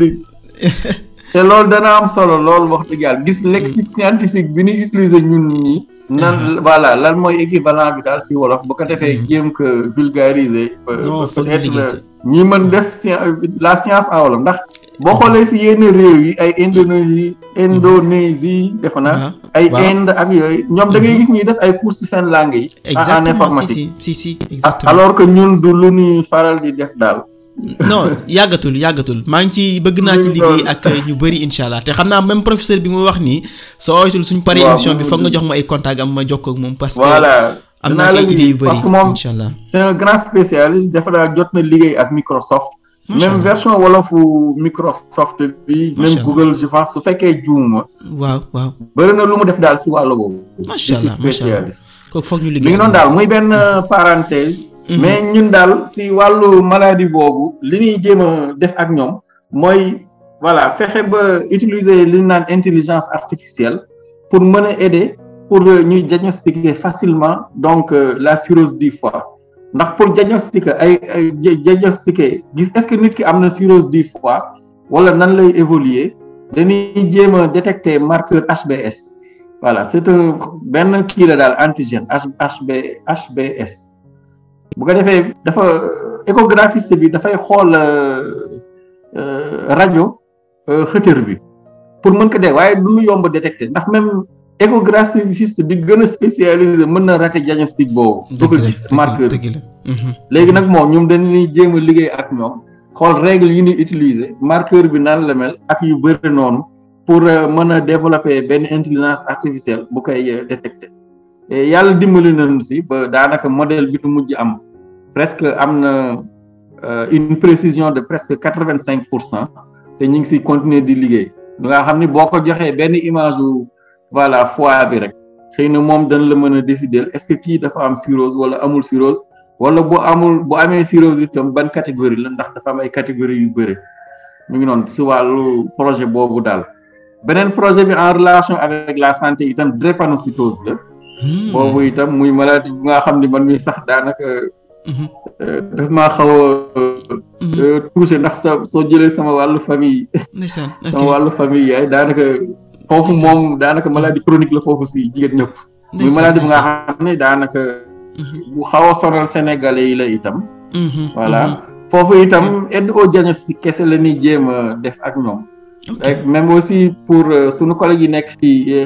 te loolu dana am solo loolu wax dëgg yàlla gis lexique scientifique bi ñuy utiliser ñun ñi nan voilà lan mooy équivalent bi daal si wolof bu ko defee jéem ko vulgariser. Non, foog ñu liggéey ci. ñi mën def sci- la science en wolof ndax boo xoolee si yenn réew yi ay Indonésie Indonésie defe naa ay waaw. Inde ak yooyu ñoom da ngay gis ñuy def ay cours ci seen langue yi. en- en exactement si informatique. si si si Ah, exactement. alors que ñun du lu ñuy faral di def daal. non yàggatul yàggatul maa ngi ci bëgg naa ci Oui, liggéey loolu. ak ñu bëri incha allah te xam naa même professeur bi mu wax nii soo oytul suñ paree Waaw, émission bi mu- foog nga jox ma ay contact am ma jokkoo ak moom parce que voilà am dinaa naa ci la ay idées yu parce bëri que moom incha allah c'est un grand spécialiste dafa daa jot na liggéey ak Microsoft. Macha même Allah. version wolofu Microsoft bi. Macha même Allah. Google je pense su fekkee juuma. waaw waaw bëri na lu mu def daal si wàllu boobu. Macha Allah, Je suis macha Allah. spécialiste. kooku foog ñu mi liggéey ngi noonu daal muy benn parenthèse. Mhm. mais ñun daal si wàllu maladie boobu li ñuy jéem a def ak ñoom mooy voilà fexe ba utiliser li ñu naan intelligence artificielle pour mën a aider pour ñuy diagnostiquer facilement donc la cirrhose du foie ndax pour diagnostiquer ay ay diagnostiquer gis est-ce que nit ki am na cirrhose du foie wala nan lay évoluer dañuy jéem a détecter marqueur HBS voilà c'est un benn kii la daal antigène HB HBS bu ko defee dafa échographiste bi dafay xool rajo xëtër bi pour mën ko dee waaye du lu yomb détecter ndax même échographiste bi gën a spécialisé mën na rater diagnostic boobu. du ko gis marqueur léegi nag moom ñoom dañuy jéem a liggéey ak ñoom xool règle yi ñuy utiliser marqueur bi nan la mel ak yu bëri noonu pour mën a développer benn intelligence artificielle bu koy détecter yàlla dimbali nañu si ba daanaka modèle bi nu mujj am presque am na une précision de presque quatre vingt cinq pour cent te ñu ngi si continuer di liggéey nga xam ni boo ko joxee benn image wu voilà foie bi rek xëy na moom dañ la mën a décider est-ce que kii dafa am cirrhose wala amul cirrhose wala bu amul bu amee cirrhose itam ban catégorie la ndax dafa am ay catégorie yu bëri mu ngi noonu si wàllu projet boobu daal beneen projet bi en relation avec la santé itam drépanocytose la boobu itam muy maladie bu nga xam ni man mi sax daanaka daf maa xaw a touché ndax sa soo jëlee sama wàllu famille sama wàllu famille yaay daanaka foofu moom daanaka maladie chronique la foofu si jigéen ñëpp muy maladie bu nga xam ne daanaka bu xaw a sonal sénégalais yi la itam voilà foofu itam aide au diagnostic kese la ñuy jéem a def ak ñoom rek même aussi pour suñu collègue yi nekk ci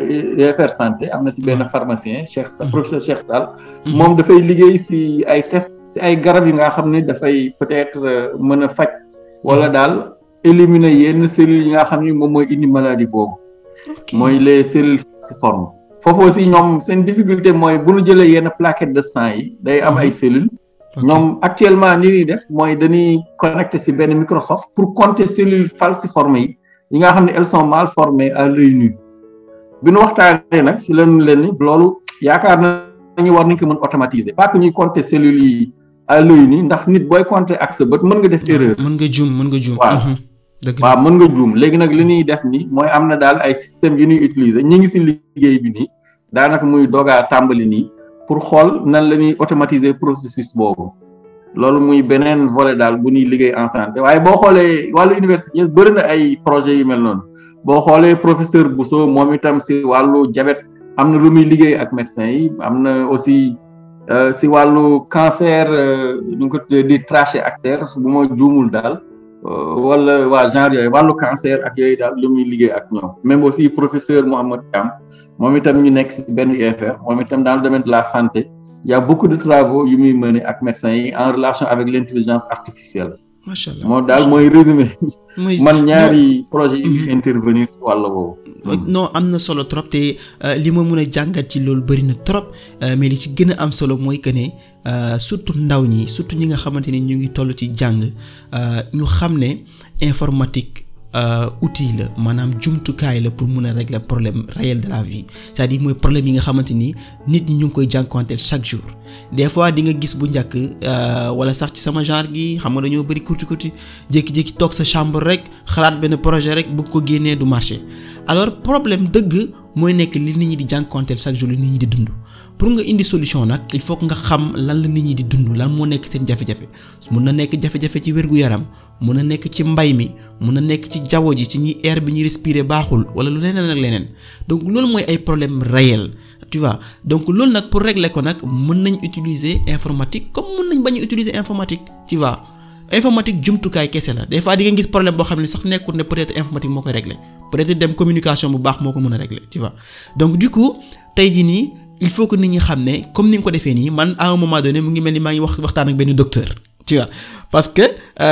UFR santé am na si benn pharmacien Cheikh professeur Cheikh Sall moom dafay liggéey si ay test si ay garab yi nga xam ne dafay peut-être mën a faj wala daal éliminer yenn cellules yi nga xam ni moom mooy indi maladie boobu mooy les cellules falciformes foofu aussi ñoom seen difficulté mooy bu ñu jëlee yenn plaquettes de sang yi day am ay cellules ñoom actuellement ni ñuy def mooy dañuy connecté si benn Microsoft pour compter cellules falciformes yi yi nga xam ne elles sont mal formées à l'œil nu bi ñu waxtaanee nag si lañu leen ni loolu yaakaar nañu war nañ ko mën automatiser pas que ñuy compter cellules yi à l'œil nu ndax nit booy compter ak sa bët mën nga def erreur. mën nga juum mën nga juum. waaw waaw mën nga juum léegi nag li ñuy def ni mooy am na daal ay systèmes yu ñuy utiliser ñi ngi si liggéey bi nii daanaka muy doogaa tàmbali nii pour xool nan la ñuy automatiser processus boobu. loolu muy beneen volet daal bu ñuy liggéey en santé waaye boo xoolee wàllu université bëri na ay projets yu mel noonu boo xoolee professeur Bousso moom itam si wàllu diabète am na lu muy liggéey ak médecins yi am na aussi si wàllu cancer ñu ngi ko di trachée artère bu ma juumul daal wala waa genre yooyu wàllu cancer ak yooyu daal lu muy liggéey ak ñoom même aussi professeur Mouhamed Thiam moom itam ñu nekk si benn UFR moom itam dans le domaine de la santé il y a beaucoup de travaux yu muy mener ak médecins yi en relation avec l'intelligence artificielle. macha allah moo daal mooy résumé. man ñaari projet yi intervenir si wàll boobu. non am na solo trop te li ma mën a jàngat ci loolu bëri na trop mais li ci gën a am solo mooy que ne surtout ndaw ñi surtout ñi nga xamante ni ñu ngi toll ci jàng ñu xam ne informatique. outil la maanaam jumtukaay la pour mun a régler problème réel de la vie c'est-à-dire mooy problème yi nga xamante ni nit ñi ñu ngi koy jànkuwanteel chaque jour des fois di nga gis bu njëkk wala sax ci sama genre gi xam nga dañoo bëri kurti kurti jékki-jékki toog sa chambre rek xalaat benn projet rek bëgg ko génnee du marché alors problème dëgg mooy nekk li nit ñi di jànkuwanteel chaque jour li nit ñi di dund pour nga indi solution nag il faut que nga xam lan la nit ñi di dund lan moo nekk seen jafe-jafe mun na nekk jafe-jafe ci wér-gu-yaram mun na nekk ci mbay mi mun na nekk ci jaww ji ci ñi air bi ñuy respirer baaxul wala lu leneen ak leneen donc loolu mooy ay problème réel tu vois donc loolu nag pour régler ko nag mën nañ utiliser informatique comme mën nañ bañ a utiliser informatique tu vois informatique jumtukaay kese la des fois di nga gis problème boo xam ne sax nekkul ne peut-être informatique moo koy régler peut-être dem communication bu baax moo ko mën a régler tu vois donc du coup tey jii nii il faut que nit ñi xam ne comme ni nga ko defee nii man à un moment donné mu ngi mel ni maa ngi wax waxtaan ak benn docteur tu vois parce que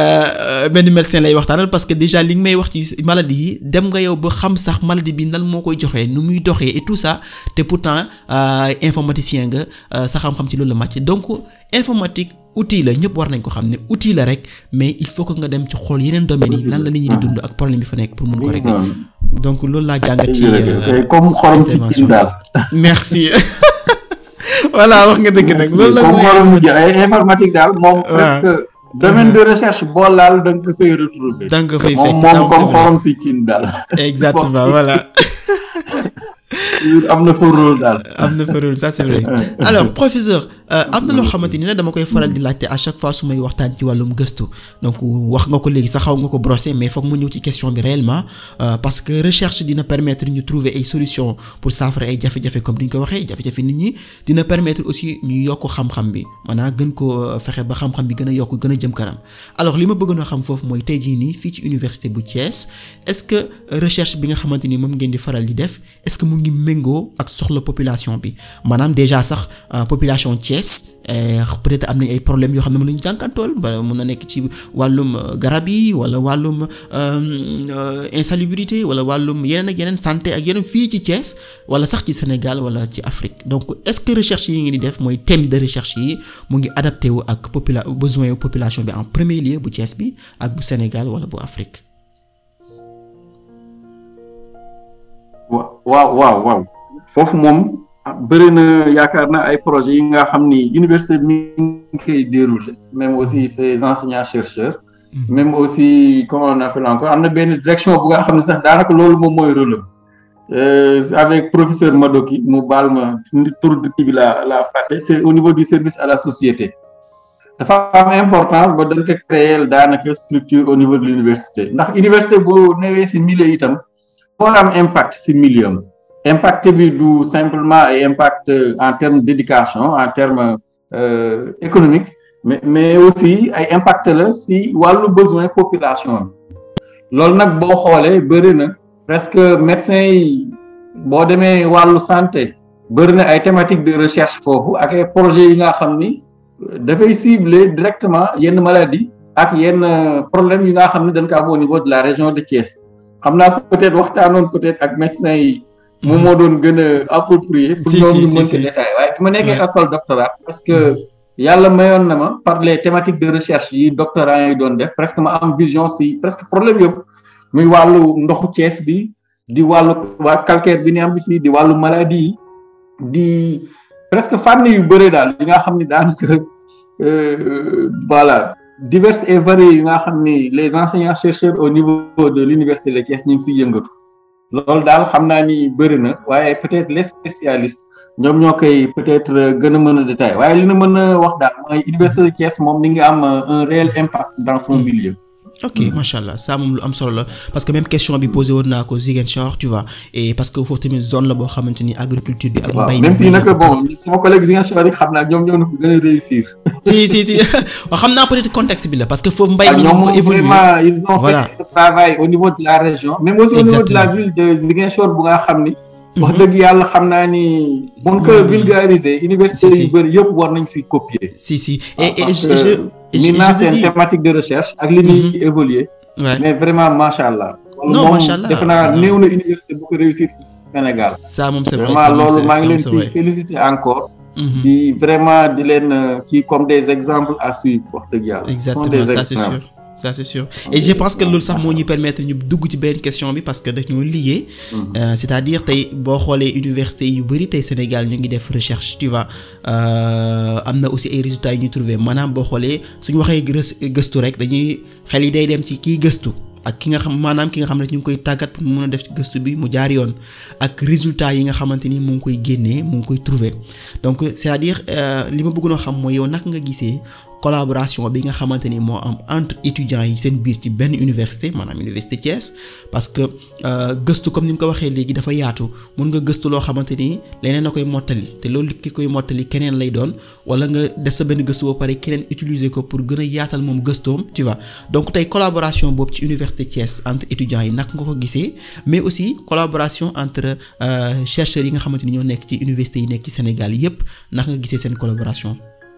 benn médecin lay waxtaanal parce que déjà li nga may wax ci maladie yi dem nga yow ba xam sax maladie bi nan moo koy joxee nu muy doxee et tout ça te pourtant informaticien nga sa xam-xam ci loolu la màcc donc informatique outil la ñëpp war nañ ko xam ne outil la rek mais il faut que nga dem ci xool yeneen domaines yi lan la nit ñi di dund ak problème bi fa nekk pour mun ko régler donc loolu laa jàngat ci comme xorom si kii daal merci voilà wax nga dëgg nag loolu la comme xorom si ay informatique daal moom presque domaine de recherche boo laal da nga ko fay retrouver da nga ko fay fekk moom moom comme xorom si kii daal exactement voilà am na fa rôle daal. am na fa rôle ça c'est vrai alors professeur am na loo xamante ni nag dama koy faral di laajte à chaque fois su may waxtaan ci wàllum gëstu donc wax nga ko léegi sax xaw nga ko brosser mais foog mu ñëw ci question bi réellement parce que recherche dina permettre ñu trouver ay solutions pour saafara ay jafe-jafe comme ni ñu ko waxee jafe-jafe nit ñi dina permettre aussi ñu yokk xam-xam bi maanaam gën ko fexe ba xam-xam bi gën a yokk gën a jëm kanam alors li ma bëggoon a xam foofu mooy tey jii nii fii ci université bu Thiès est-ce que recherche bi nga xamante ni moom ngeen di faral di def est-ce que mu ngi méngoo ak soxla population bi maanaam déjà sax population Thiès peut-être am nañ ay problèmes yoo xam ne mën nañu jànkantool wala mën na nekk ci wàllum garab yi wala wàllum insalubrité wala wàllum yeneen ak yeneen santé ak yeneen fii ci Thiès wala sax ci Sénégal wala ci Afrique donc est-ce que recherche yi ngeen di def mooy thème de recherche yi mu ngi adapté wu ak popula besoin yu population bi en premier lieu bu Thiès bi ak bu Sénégal wala bu Afrique. waaw waaw waaw foofu moom bëri na yaakaar naa ay projets yi nga xam ni université mi ngi koy dérouler même aussi ses enseignants chercheurs même aussi comment on appelle encore am na benn direction bu nga xam ne sax daanaka loolu moom mooy rôle avec professeur Madoki mu baal ma tur kii bi la la fàtte c'est au niveau du service à la société dafa am importance ba dañ ko créer daanaka structure au niveau de l'université ndax université bu newee ci milieu itam moo am impact ci milieu am impact bi du simplement ay impact en termes d'éducation en termes euh, économiques mais mais aussi ay impact la ci wàllu besoin population bi loolu nag boo xoolee bëri na presque médecins yi boo demee wàllu santé bëri na ay thématiques de recherche foofu ak ay projets yi nga xam ni dafay cibler directement yenn maladies ak yenn problèmes yi nga xam ne dañ ko am au niveau de la région de Thiès xam naa peut-être waxtaanoon peut-être ak médecins yi moom moo doon gën a approprié pour ñoom ñu mën ko détailler waaye bi ma nekkee école doctorat parce que yàlla mayoon na ma par les thématiques de recherche yi doctorants yi doon def presque ma am vision si presque problème yëpp muy wàllu ndoxu Thiès bi di wàllu waa calcaire bi ni am bi fii di wàllu maladie yi di presque fànn yu bëre daal yi nga xam ni daanaka voilà divers et variés yi nga xam ni les enseignants chercheurs au niveau de l'université de Thiès ñu ngi siy yëngatu loolu daal xam naa ni bëri na waaye peut-être les spécialistes ñoom ñoo koy peut-être gën a mën a détailler waaye li na mën a wax daal mooy université de Thiès moom mi ngi am un réel impact dans son milieu. ok macha allah ça moom lu am solo la parce que même question bi posé woon naa ko Ziguinchor tu vois et parce que foofu tamit zone la boo xamante ni agriculture bi. ak mbay même si nag bon sama collègue Ziguinchor yi xam naa ñoom ñoo na ko gën a réussir. si si si waaw xam naa peut-être contexte bi la parce que foofu mbay mi ñoom ñu fa évoluer vraiment ils ont voilà fait ce travail au niveau de la région. même aussi au niveau de la Exactement. ville de Ziguinchor bu nga xam ni. wax dëgg yàlla xam naa ni. buñ ko vulgariser. université Si, si. yu bëri yëpp war nañ si copier. si si et et parce je que je je ni je naa te seen dis thématique de recherche ak li ñuy évoluer ouais. mais vraiment macha allah. Non, moom macha allah. defe naa néew na université bu ko réussir si Sénégal. ça moom c'est vrai vraiment ça moom loolu c'est maa ngi ça moom leen c'est ci vrai. féliciter encore. Mhm. di vraiment di leen euh, kii comme des exemples à suivre wax dëgg yàlla. Ce sont exactement des ça c'est exemples. sûr ça c'est sûr et je pense que loolu sax moo ñuy permettre ñu dugg ci benn question bi parce que dañoo lié Euh, c'est-à-dire tey boo xoolee université yu bari tey Sénégal ñu ngi def recherche tu vois euh, am na aussi ay résultats yu ñu trouvé maanaam boo xoolee suñu waxee gës- gëstu rek dañuy xel yi day dem ci kiy gëstu ak ki nga xam maanaam ki nga xam ne ñu ngi koy tàggat pour mu mën a def gëstu bi mu jaar yoon ak résultats yi nga xamante ni mu ngi koy génnee mu ngi koy trouver donc c'est-à-dire euh, li ma bëggoon a xam mooy yow naka nga gisee collaboration bi nga xamante ni moo am entre étudiants yi seen biir ci benn université maanaam université Thiès parce que euh, gëstu comme ni nga ko waxee léegi dafa yaatu mun nga gëstu loo xamante ni leneen na koy mottali te loolu ki koy mottali keneen lay doon wala nga def sa benn gëstu ba pare keneen utiliser ko pour gën a yaatal moom gëstoom tu vois donc tey collaboration boobu ci université Thiès entre étudiants yi naka nga ko gisee mais aussi collaboration entre euh, chercheurs yi nga xamante ni ñoo nekk ci université yi nekk ci Sénégal yépp naka nga gisee seen collaboration.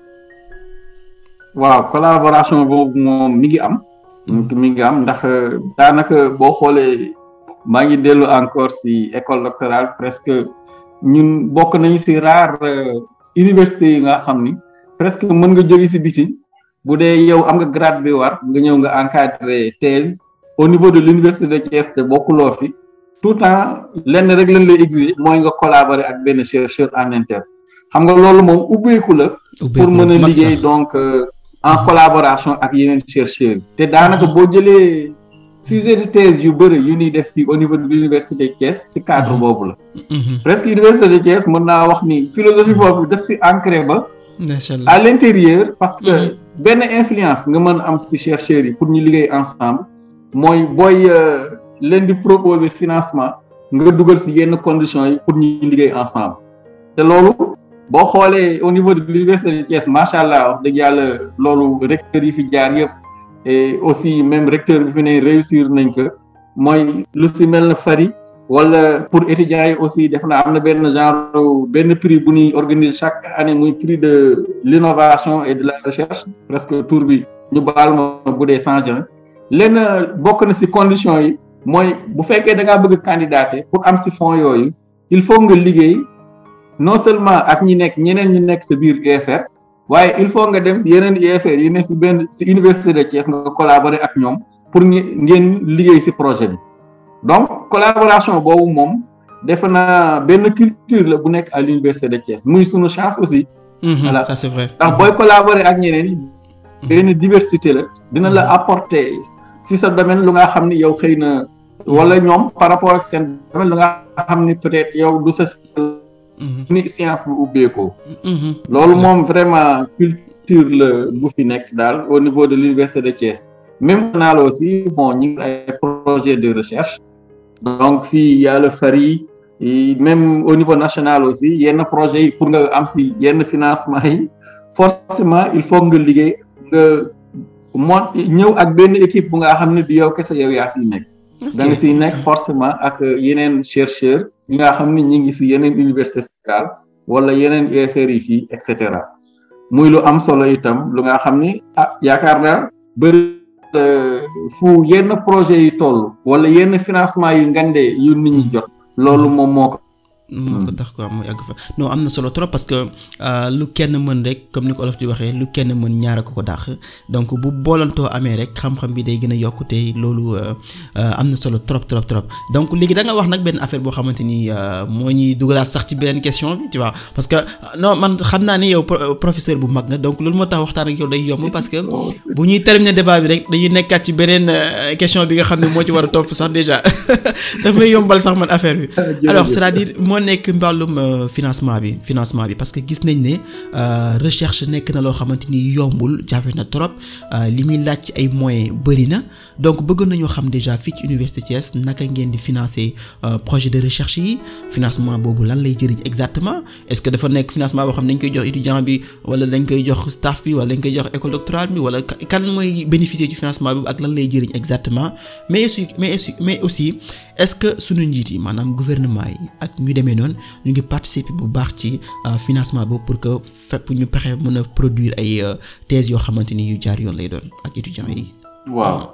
waaw collaboration boobu moom mi ngi am. mi ngi am ndax euh, daanaka boo xoolee maa ngi dellu encore si école doctorale presque ñun bokk nañu si rare euh, université yi nga xam ni presque mën nga jóge si biti bu dee yow am nga grade bi war nga ñëw nga encadrer thèse au niveau de l'université de Thiès te bokkuloo fi tout le temps lenn rek lañ lay exiger mooy nga collaborer ak benn chercheur en interne xam nga loolu moom ubbeeku la. pour mën a liggéey donc euh, en collaboration ak yeneen chercheurs te daanaka boo jëlee sujet de thèse yu bëri yu ñuy def fii au niveau de l'université de Thiès ci cadre boobu la presque université de Thiès mën naa wax ni philosophie boobu daf fi ancré ba à l'intérieur parce que benn influence nga mën am ci chercheurs yi pour ñu liggéey ensemble mooy booy leen di proposer financement nga dugal ci yenn conditions yi pour ñu liggéey ensemble te loolu boo xoolee au niveau de l'université de Thiès macha allah wax dëgg yàlla loolu recteur yi fi jaar yëpp et aussi même recteur bi fi ne réussir nañ ko mooy lu ci mel na fari wala pour étudiants yi aussi def na am na benn genre benn prix bu ñuy organiser chaque année muy prix de l'innovation et de la recherche presque tour bi ñu baal ma bu dee changé na lenn bokk na ci conditions yi mooy bu fekkee da ngaa bëgg candidater pour am ci fonds yooyu il faut nga liggéey non seulement ak ñi nekk ñeneen ñi nekk sa biir UFR waaye il faut nga dem ci yeneen UFR yi ne ci benn ci université de Thiès nga collaborer ak ñoom pour ngeen liggéey ci projet bi donc collaboration boobu moom defe naa benn culture la bu nekk à l'université de Thiès muy sunu chance aussi. voilà ça c'est vrai. ndax booy collaborer ak ñeneen yi. benn diversité la dina la apporter ci sa domaine lu nga xam ni yow xëy na wala ñoom par rapport ak seen domaine lu nga xam ni peut-être yow du sa. ni science bu ubbeekoo. loolu moom vraiment culture la bu fi nekk daal au niveau de l'université de Thiès. même naal aussi bon ñu ngi ay projet de recherche donc fii y a le FARI même au niveau national aussi yenn projets yi pour nga am ci yenn financement yi forcément il faut nga liggéey nga mon ñëw ak benn équipe bu nga xam ne du yow kese yow yaa ciy nekk da nga ciy nekk forcément ak yeneen chercheurs yi nga xam ne ñi ngi ci yeneen université Sénégal wala yeneen UFR yi fii et cetera muy lu am solo itam lu nga xam ni ah yaakaar naa bëri fu yenn projet yi toll wala yenn financement yu ngande yu nit ñi jot loolu moom moo ko moo ko tax quoi mu yàgg fa non am na solo trop parce que lu kenn mën rek comme ni ko olof di waxee lu kenn mën ñaara ko ko dàq donc bu boolantoo amee rek xam-xam bi day gën a yokk te loolu am na solo trop trop trop donc léegi da nga wax nag benn affaire boo xamante ni moo ñuy dugalaat sax ci beneen question bi tu vois parce que non man xam naa ni yow professeur bu mag nga donc loolu moo tax waxtaan ak yow day yomb parce que bu ñuy terminer débat bi rek dañuy nekkaat ci beneen question bi nga xam ne moo ci war a topp sax déjà daf may yombal sax man affaire bi alors c'est-à-dire moo nekk mbàllum financement bi financement bi parce que gis nañ ne recherche nekk na loo xamante ni yombul jafe na trop li muy laaj ci ay moyens bëri na donc bëgg nañoo xam déjà fii ci université Thiès naka ngeen di financer projet de recherche yi financement boobu lan lay jëriñ exactement est-ce que dafa nekk financement boo xam ne dañ koy jox étudiant bi wala dañ koy jox staff bi wala dañ koy jox école doctorale bi wala kan mooy bénéficier ci financement boobu ak lan lay jëriñ exactement mais aussi mais aussi mais aussi est-ce que suñu njiit yi maanaam gouvernement yi ak ñu demee noonu ñu ngi participer bu baax ci financement boobu pour que fépp ñu pexe mën a produire ay thèses yoo xamante ni yu jaar yoon lay doon ak étudiants yi. waaw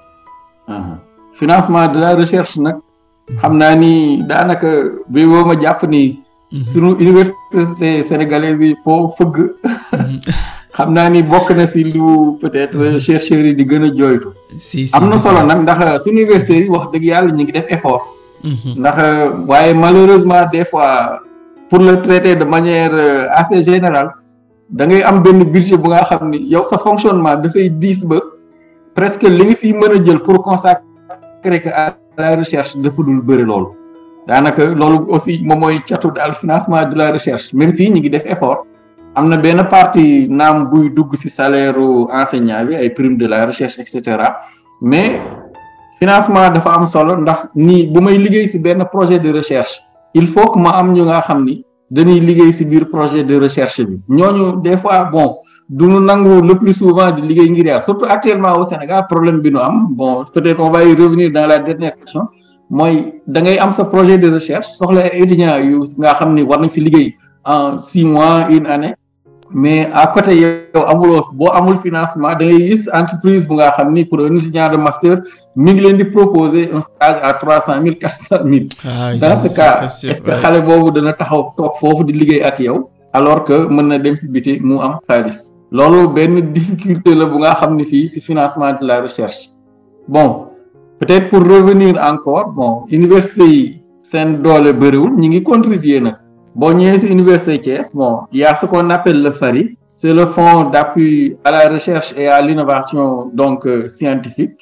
financement de la recherche nag xam naa ni daanaka bi boo ma jàpp ni. sunu université sénégalaise yi foo fëgg. xam naa ni bokk na ci lu peut-être chercheurs yi di gën a jooytu. si am na solo nag ndax su université yi wax dëgg yàlla ñu ngi def effort. ndax waaye malheureusement des fois pour le traiter de manière assez générale da ngay am benn budget bu nga xam ni yow sa fonctionnement dafay diis ba presque li nga fiy mën a jël pour consacrer que à la recherche dafa dul bëri loolu. daanaka loolu aussi moom mooy catu daal financement de la recherche même si ñu ngi def effort. am na benn partie naam buy dugg ci salaire enseignant bi ay prime de la recherche et cetera mais financement dafa am solo ndax nii bu may liggéey ci benn projet de recherche il faut que ma am ñu nga xam ni dañuy liggéey ci biir projet de recherche bi ñooñu des fois bon du ñu nangu le plus souvent di liggéey ngir yàlla surtout actuellement au Sénégal problème bi nu am bon peut-être on va y revenir dans la dernière question mooy da ngay am sa projet de recherche soxla étudiants yu nga xam ni war nañ ci liggéey en six mois une année. mais à côté yow amuloo boo amul financement da ngay gis entreprise bu nga xam ni pour un étudiant de master mi ngi leen di proposer un stage à trois cent mille quatre cent mille. dans ce cas est-ce que xale boobu dana taxaw toog foofu di liggéey ak yow. alors que mën na dem ci biti mu am xaalis. loolu benn difficulté la bu nga xam ni fii ci financement de la recherche. bon peut-être pour revenir encore bon université yi seen doole bëriwul ñi ngi contribuer nag. boo ñëwee ci université Thiès bon il y a ce qu'on appelle le FARI c'est le fonds d'appui à la recherche et à l'innovation donc euh, scientifique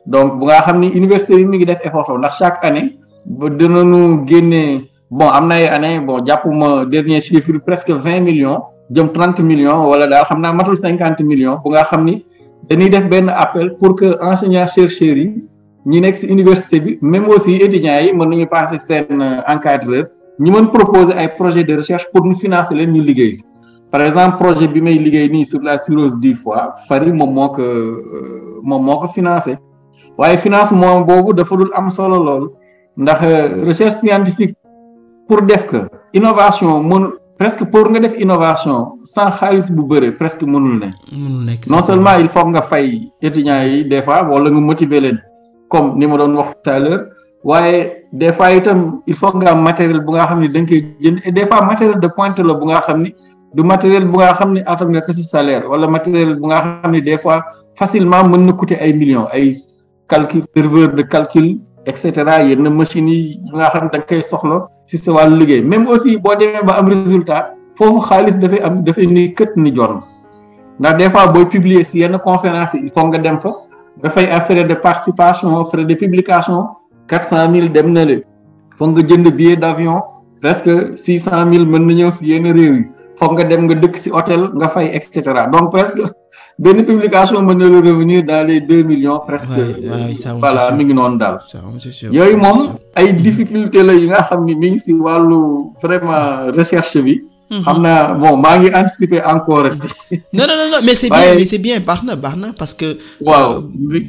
donc bu nga xam ni université bi mi ngi def effort ndax chaque année ba dinañu génnee bon am na ay année bon jàppuma dernier chiffre presque vingt millions jëm trente millions wala daal xam naa matul cinquante millions bu nga xam ni dañuy def benn appel pour que enseignants chercheurs yi ñi nekk ci université bi même aussi étudiants yi mën nañu passer seen encadreur ñu mën proposer ay projet de recherche pour ñu financer leen ñu liggéey ci par exemple projet bi may liggéey nii sur la cirrhose du foie Fary moom moo ko moom moo ko financé waaye financement boobu dafa dul am solo lool ndax recherche scientifique pour def que innovation mën presque pour nga def innovation sans xaalis bu bëre presque mënul ne mënul nekk non seulement il faut nga fay étudiants yi des fois wala nga motiver leen comme ni ma doon wax tout à l'heure waaye des fois itam il faut nga am matériel bu nga xam ne da nga koy jënd et des fois matériel de pointe la bu nga xam ni du matériel bu nga xam ne atam nga ko ci salaire wala matériel bu nga xam ne des fois facilement mën na coûter ay millions ay calcul serveur de calcul et cetera yenn machines yi nga xam ne da nga koy soxla ci sa wàllu liggéey même aussi boo demee ba am résultat foofu xaalis dafay am dafay ni kët ni jorn ndax des fois booy publier ci yenn conférence yi il faut nga dem fa nga fay ay frais de participation frais de publication quatre cent mille dem na le foog nga jënd billet d'avion presque six cent mille mën na ñëw ci yenn réew yi foog nga dem nga dëkk ci hôtel nga fay et cetera donc presque benn publication mën na la revenir dans les deux millions presque voilà mi ngi noonu daal yooyu moom ay difficulté la yi nga xam ni mi ngi ci wàllu vraiment recherche bi xam naa bon maa ngi anticiper encore. non non non mais c'est bien mais c'est bien baax na baax na parce que. waaw.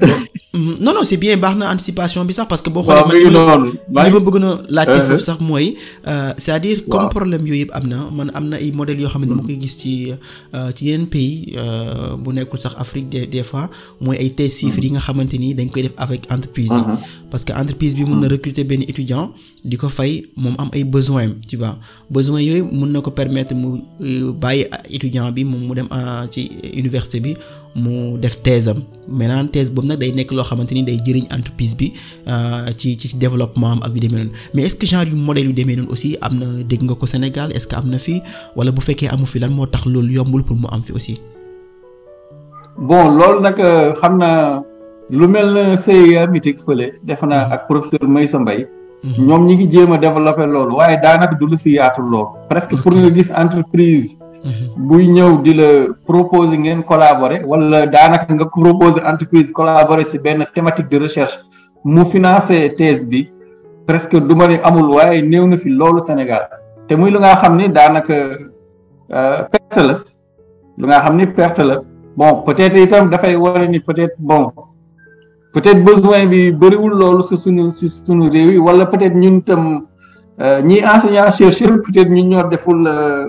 non non c'est bien baax na anticipation bi sax parce que. boo waaw mi ngi noonu li ma bëgg na laajte foofu sax mooy. c'est-à-dire comme problème yooyu yëpp am na man am na ay modèles yoo xam ne dama koy gis ci ci yeneen pays bu nekkul sax Afrique des des fois mooy ay thèse chiffres yi nga xamante ni dañ koy def avec entreprise yi. parce que entreprise bi mun na recruter benn étudiant di ko fay moom am ay besoins tu vois besoins yooyu mun na ko permettre mu bàyyi étudiant bi moom mu dem ci université bi mu def thèse am maintenant thèse boobu nag day nekk loo xamante ni day jëriñ entreprise bi ci ci développement am ak yu demee noonu mais est-ce que genre yu modèle yu demee noonu aussi am na dégg nga ko Sénégal est-ce que am na fi wala bu fekkee amu fi lan moo tax loolu yombul pour mu am fi aussi. bon loolu nag xam naa lu mel na CIA mitik fële defe naa ak professeur Maysa Mbaye ñoom ñi ngi jéem a développer loolu waaye daanaka du lu fi yaatu loolu. presque pour nga gis entreprise. buy ñëw di la proposer ngeen collaborer wala daanaka nga proposer entreprise collaborer ci benn thématique de recherche mu financer thèse bi presque du ma ne amul waaye néew na fi loolu Sénégal te muy lu nga xam ni daanaka perte la lu nga xam ni perte la bon peut-être itam dafay wane ni peut-être bon peut-être besoin bi bëriwul loolu ci suñu ci suñu réew yi wala peut-être ñun itam ñi enseignants chercheurs peut-être ñun ñoo deful.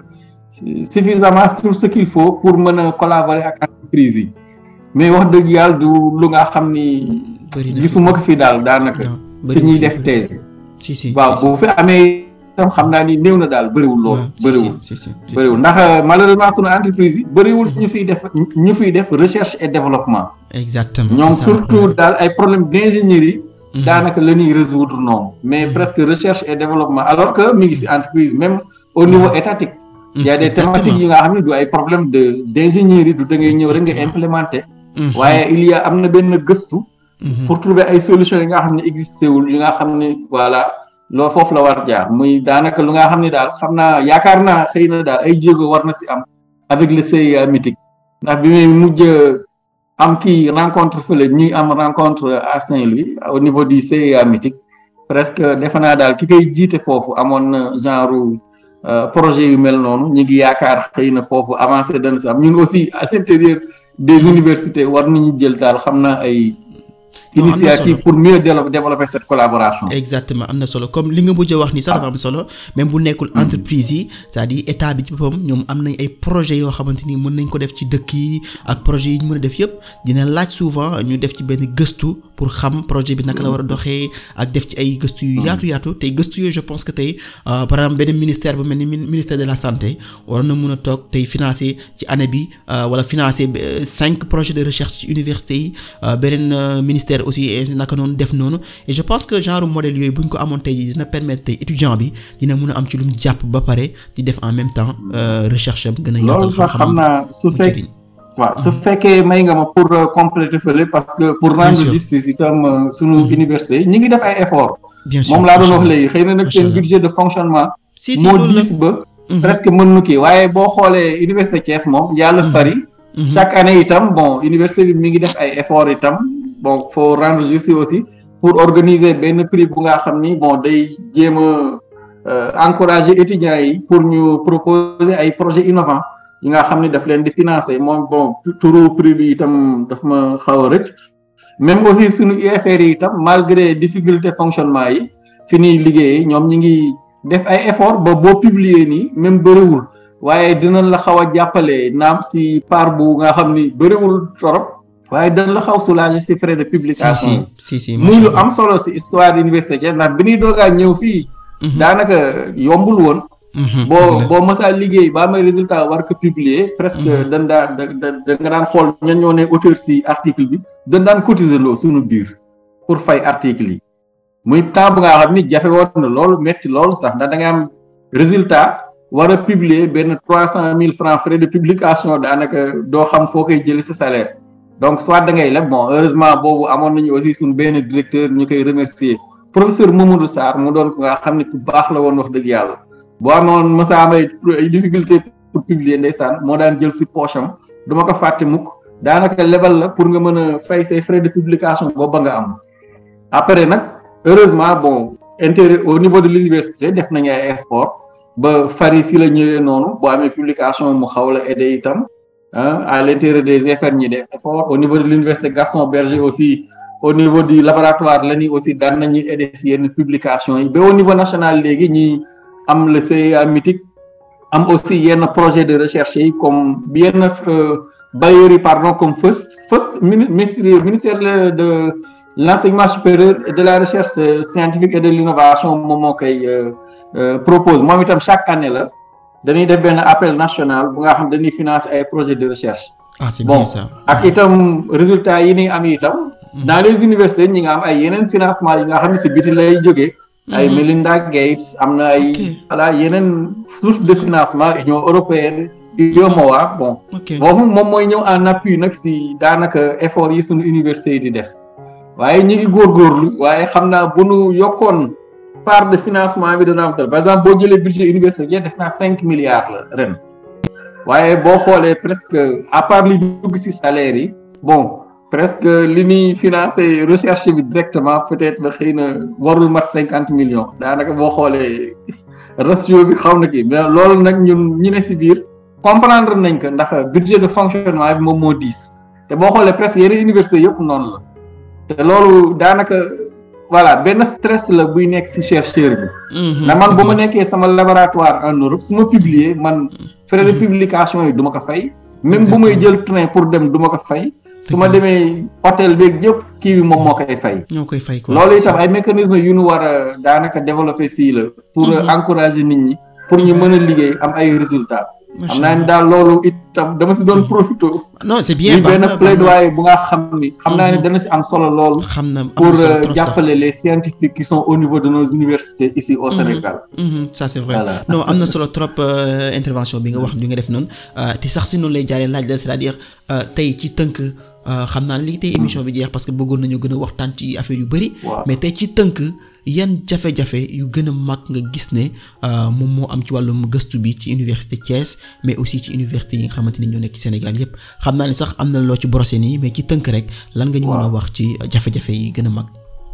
suffisamment sur ce qu'il faut pour mën a collaborer ak entreprise yi mais wax dëgg yàlla du lu nga xam ni. gisuma ko fi daal daanaka. si ñuy def thèse. si si waaw bu fi amee itam xam naa ni néew na daal bëriwul loolu. bëriwul bëriwul ndax malheureusement sunu entreprise yi bëriwul ñu fiy def ñu fiy def recherche et développement. exactement ñoom surtout daal ay problèmes d'ingénierie. daanaka la ñuy résoudre noonu. mais presque recherche et développement alors que mi ngi ci entreprise même au niveau étatique. il y a des thématiques yi nga xam ne du ay problème de d'ingénierie du da ngay ñëw rek nga implémenter. waaye il y a am na benn gëstu. pour trouver ay solutions yi nga xam ne existé wul yi nga xam ne voilà loolu foofu la war jaar muy daanaka lu nga xam ne daal xam naa yaakaar naa xëy na daal ay jéego war na ci am avec le CIA mythique ndax bi muy mujj am kii rencontre fële ñuy am rencontre à Saint-Louis au niveau du CIA mythique presque defe naa daal ki koy jiite foofu amoon na genre. projet yu mel noonu ñu ngi yaakaar xëy na foofu avancé dana si am ñun aussi à l'intérieur des universités war nañu jël daal xam naa ay initiative pour mieux développer cette collaboration. exactement am na solo comme li nga mujj a wax ni sax dafa am solo même bu nekkul entreprise yi c'est-à-dire état bi ci boppam ñoom am nañ ay projets yoo xamante ni mën nañ ko def ci dëkk yi ak projets yi ñu mën a def yëpp dina laaj souvent ñu def ci benn gëstu pour xam projet bi naka la war a doxee ak def ci ay gëstu yu yaatu yaatu tey gëstu yooyu je pense que tey par exemple benn ministère bu mel ni ministère de la santé war na mën a toog tey financer ci année bi wala financer cinq projets de recherche ci université yi beneen ministère aussi naka noonu def noonu et je pense que genre modèle yooyu bu ñu ko amoon tey dina permettre tey étudiant bi dina mën a am ci lu mu jàpp ba pare di def en même temps recherche am gën a yaatal loolu sax xam naa su fekk waaw su fekkee may nga ma pour compléter fële parce que pour rendre justice itam sunu université ñi ngi def ay effort bien sûr moom laa doon wax léegi xëy na nag seen budget de fonctionnement si si moo loolu la diis ba presque mën nu kii waaye boo xoolee université Thiès moom yàlla fari chaque année itam bon université bi mi ngi def ay effort itam bon faut rendre justice aussi pour organiser benn prix bu nga xam ni bon day jéem a encourager étudiants yi pour ñu proposer ay projets innovants yi nga xam ni daf leen di financer moom bon turu prix bi itam daf ma xaw a rëcc même aussi suñu UFR yi itam malgré difficulté fonctionnement yi fi ñuy liggéeyee ñoom ñi ngi def ay effort ba boo publier nii même bëriwul waaye dinañ la xaw a jàppale naam si part bu nga xam ni bëriwul torop waaye dinañ la xaw soulager si frais de si publication si si si muy lu am solo si histoire université ndax bi ñuy doogaa ñëw fii daanaka yombul woon boo boo mësaa liggéey ba amee résultat war ko publier presque dañ daan da da nga daan xool ñan ñoo ne auteur si article bi dañ daan cotiser loo suñu biir pour fay article yi muy temps bu nga xam ni jafe woon na loolu metti loolu sax ndax da nga am résultat war a publier benn trois cent mille francs frais de publication daanaka doo xam foo koy jëlee sa salaire donc soit da ngay leb bon heureusement boobu amoon nañu aussi suñ benn directeur ñu koy remercier professeur Mamadou Sarr mu doon ko nga xam ne bu baax la woon wax dëgg yàlla boo amoon mësa am ay difficulté pour publier ndeysaan moo daan jël si poche am du ma ko fàtte mukk daanaka lebal la pour nga mën a fay say frais de publication boobu ba nga am après nag heureusement bon intérêt au niveau de l'université def nañu ay effort ba fari si la ñëwee noonu boo amee publication mu xaw la aider itam à l'intérieur des FR ñi def effort au niveau de l'université Gaston Berger aussi au niveau du laboratoire la ni aussi daan nañu aider si yenn publication yi ba au niveau national léegi ñi am le CEA mythique am aussi yenn projet de recherche yi comme yenn bailleurs yi pardon comme FIRST FIRST ministère ministère de l'enseignement supérieur et de la recherche scientifique et de l'innovation moom moo koy propose moom itam chaque année la dañuy def benn appel national bu nga xam dañuy financer ay projets de recherche ah c'est bon bien ça ak itam résultats yi ni am itam dans les universités ñi nga am ay yeneen financement yi nga xam ne si biti lay jógee ay Melinda Gates am na ay Ok. voilà yeneen source de financement Union européenne UEMOA bon ok boobu moom mooy ñëw en appui nag si daanaka effort yi suñu université yi di def waaye ñi ngi góorgóorlu waaye xam naa bu nu yokkoon part de financement bi dana am solo par exemple boo jëlee budget université def naa cinq milliards la ren waaye boo xoolee presque à part li dugg si salaire yi bon presque li ñuy financé recherche bi directement peut-être ba xëy na warul mat cinquante millions daanaka boo xoolee ratio bi xaw na kii mais loolu nag ñun ñi ne si biir comprendre nañ ko ndax budget de fonctionnement bi moom moo diis te boo xoolee presque yeneen université yëpp noonu la te loolu daanaka voilà benn stress la buy nekk ci chercheur bi na man bu ma nekkee sama laboratoire en Europe su ma publier man frais de publication yi du ma ko fay même bu may jël train pour dem du ma ko fay su ma demee hôtel beeg yëpp kii bi moom moo koy fay ñoo koy fay quoi loolu itam ay mécanismes yu ñu war a daanaka développer fii la pour encourager nit ñi pour ñu mën a liggéey am ay résultats xam naa ni daal loolu itam dama si doon profité non c'est bien muy baax benn na baax na. plaidoyer bu nga xam ni xam naa ni dana si am solo loolu xam na am pour na solo euh, trop sax. jàppale les scientifiques qui sont au niveau de nos universités ici au Sénégal Mhm, ça c'est vrai Voilà. non am na solo trop euh, intervention bi nga wax bi nga def noonu euh, te sax si noonu lay jaaree laaj la c'est-à-dire euh, tey ci tënk euh, xam naa ne lii tey émission bi jeex parce que bëggoon nañu gën a waxtaan ci affaire yu bari Waaw. mais tey ci tënk yan jafe-jafe yu gën a mag nga gis ne euh, moom moo am ci wàllum gëstu bi ci université Thiès mais aussi ci université yi nga xamante ni ñoo nekk ci Sénégal yépp xam naa ne sax am na loo ci brosser nii mais ci tënk rek lan nga ñu mën a Waaw. wax ci jafe-jafe yi gën a mag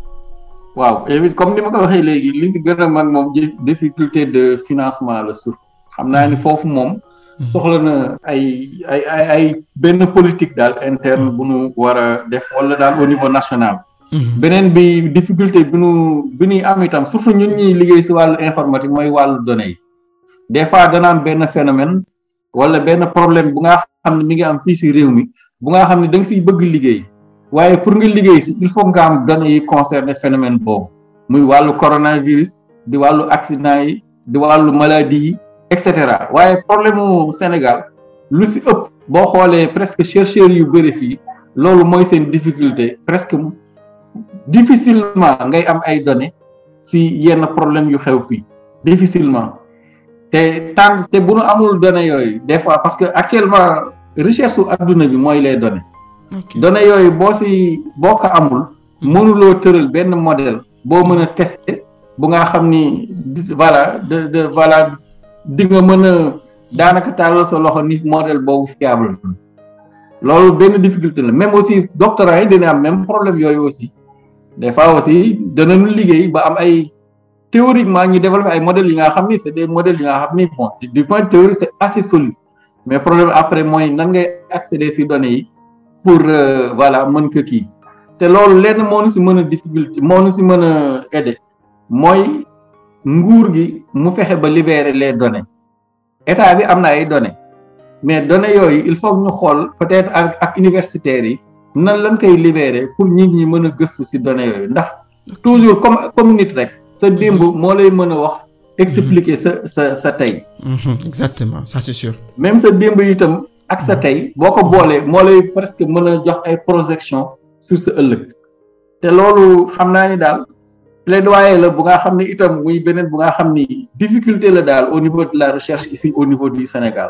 waaw évite comme ni ma ko waxee léegi li si gën a mag moom di- difficulté de financement la surtout xam naa ni foofu moom soxla na ay ay ay ay benn politique daal interne bu nu war a def wala daal au niveau national Mhm. beneen bi difficulté bi nu bi ñuy am itam surtout ñun ñuy liggéey si wàllu informatique mooy wàllu données yi des fois dana am benn phénomène wala benn problème bu nga xam ne mi ngi am fii si réew mi bu nga xam ne da nga siy bëgg liggéey waaye pour nga liggéey si il faut nga am données yi concerné phénomène boobu muy wàllu coronavirus di wàllu accident yi di wàllu maladie yi et cetera waaye problème mu Sénégal lu si ëpp boo xoolee presque chercheurs yu bëri fii loolu mooy seen difficulté presque difficilement ngay am ay données si yenn problème yu xew fii difficilement te tant te bu nu amul données yooyu des fois parce que actuellement recherche su adduna bi mooy les données ok données yooyu boo si boo ko amul mënuloo tëral benn modèle boo mën a tester bu nga xam ni di- voilà de de voilà di nga mën a daanaka tàllal sa loxo ni modèle boobu fiable na loolu benn difficulté la même aussi doctorat yi dina am même problème yooyu aussi des fois aussi danañu liggéey ba am ay théoriquement ñu développer ay modèles yi nga xam ni c'est des modèles yi nga xam ni bon du point de théorie c'est assez solide mais problème après mooy nan ngay accéder ci données yi pour euh, voilà mën ko kii te loolu lenn moo nu ci mën a difficulté moo nu ci mën a aider mooy nguur gi mu fexe ba libérer les données état bi am na ay données mais données yooyu il faut que ñu xool peut-être ak ak universitaires yi nan lañ koy libérer pour nit ñi mën a gëstu ci données yooyu ndax toujours comme comme nit rek sa démb moo lay mën a wax expliquer sa sa sa tey Mhm, exactement ça c'est sûr même sa démb itam ak sa tey boo ko boolee moo lay presque mën a jox ay projection sur sa ëllëg te loolu xam naa ni daal plaidoyer la bu nga xam ni itam muy beneen bu nga xam ni difficulté la daal au niveau de la recherche ici au niveau du Sénégal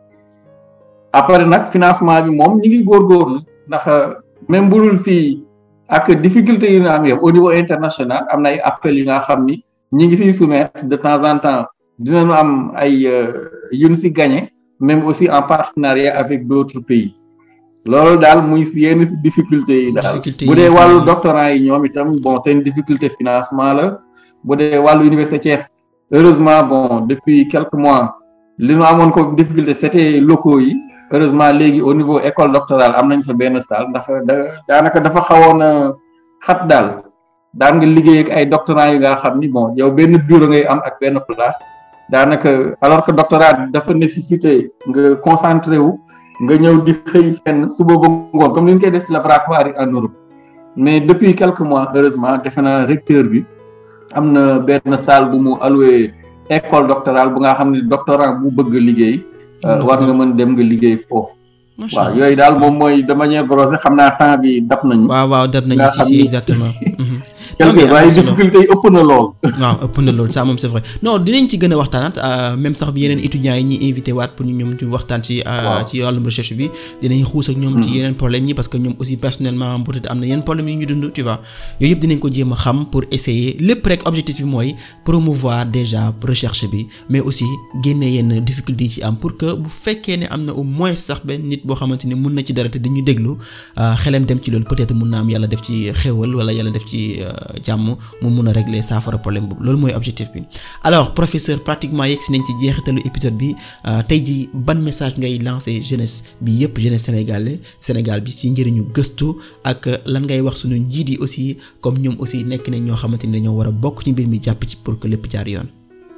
après nag financement bi moom ñi ngi góorgóorlu ndax même bu dul fii ak difficulté yi ñu am yëpp au niveau international am na ay appels yi nga xam ni ñi ngi siy soumettre de temps en temps dinañu am ay yu ñu si gagné même aussi en partenariat avec d'autres pays loolu daal muy si yenn si difficulté yi daal Difficulté bu yi dee wàllu kay- doctorant yi ñoom itam bon seen difficulté financement la bu dee wàllu université Thiès heureusement bon depuis quelques mois li ñu amoon ko difficulté c'était locaux yi heureusement léegi au niveau école doctorale am nañ fa benn salle ndax da daanaka dafa xawoon a xat daal daan nga liggéey ak ay doctorants yu nga xam ni bon yow benn bureau ngay am ak benn place daanaka alors que doctorat dafa nécessité nga concentré wu nga ñëw di xëy fenn suba ba ngoon comme ni ñu koy def ci laboratoire yi en Europe mais depuis quelques mois heureusement defe naa recteur bi am na benn salle bu mu alloué école doctorale bu nga xam ne doctorant bu bëgg liggéey euh, war nga mën dem nga liggéey foofu Macha waaw Allah, yooyu c'est daal super. moom mooy de manière brosée xam naa temps bi dab nañu waaw waaw def nañu nga si xam si ni- exactement Mhm. Non, mais quelque am na waaye solo. difficulté yi ëpp na lool waaw ëpp na loolu ça moom c'est vrai non dinañ ci gën a waxtaanaat euh, même sax bi yeneen étudiants yi ñuy invité waat pour ñu ñoom ñu waxtaan ci euh, Waaw. ci wàllum recherche bi dinañ xuus ak ñoom ci yeneen problème yi parce que ñoom aussi personnellement peut-être am na yeneen problème yu ñu dund tu vois yooyu yëpp dinañ ko jéem a xam pour essayer lépp rek objectif bi mooy promouvoir déjà recherche bi mais aussi génne yenn difficultés yi ci am pour que bu fekkee ne am na au moins sax benn nit boo xamante ni mun na ci dara te dañu déglu euh, xelam dem ci loolu peut-être mun na am yàlla def ci xéwal wala yàlla def ci euh, jàmm mu mun a régler saafara problème boobu loolu mooy objectif bi alors professeur pratiquement yegg si nañ ci jeexitalu épisode bi euh, tey jii ban message ngay lancer jeunesse bi yépp jeunesse sénégalais Sénégal bi ci njëriñu gëstu ak lan ngay wax sunu njiit yi aussi comme ñoom aussi nekk nañ ñoo xamante ni dañoo war a bokk ci mbir mi jàpp ci pour que lépp jaar yoon.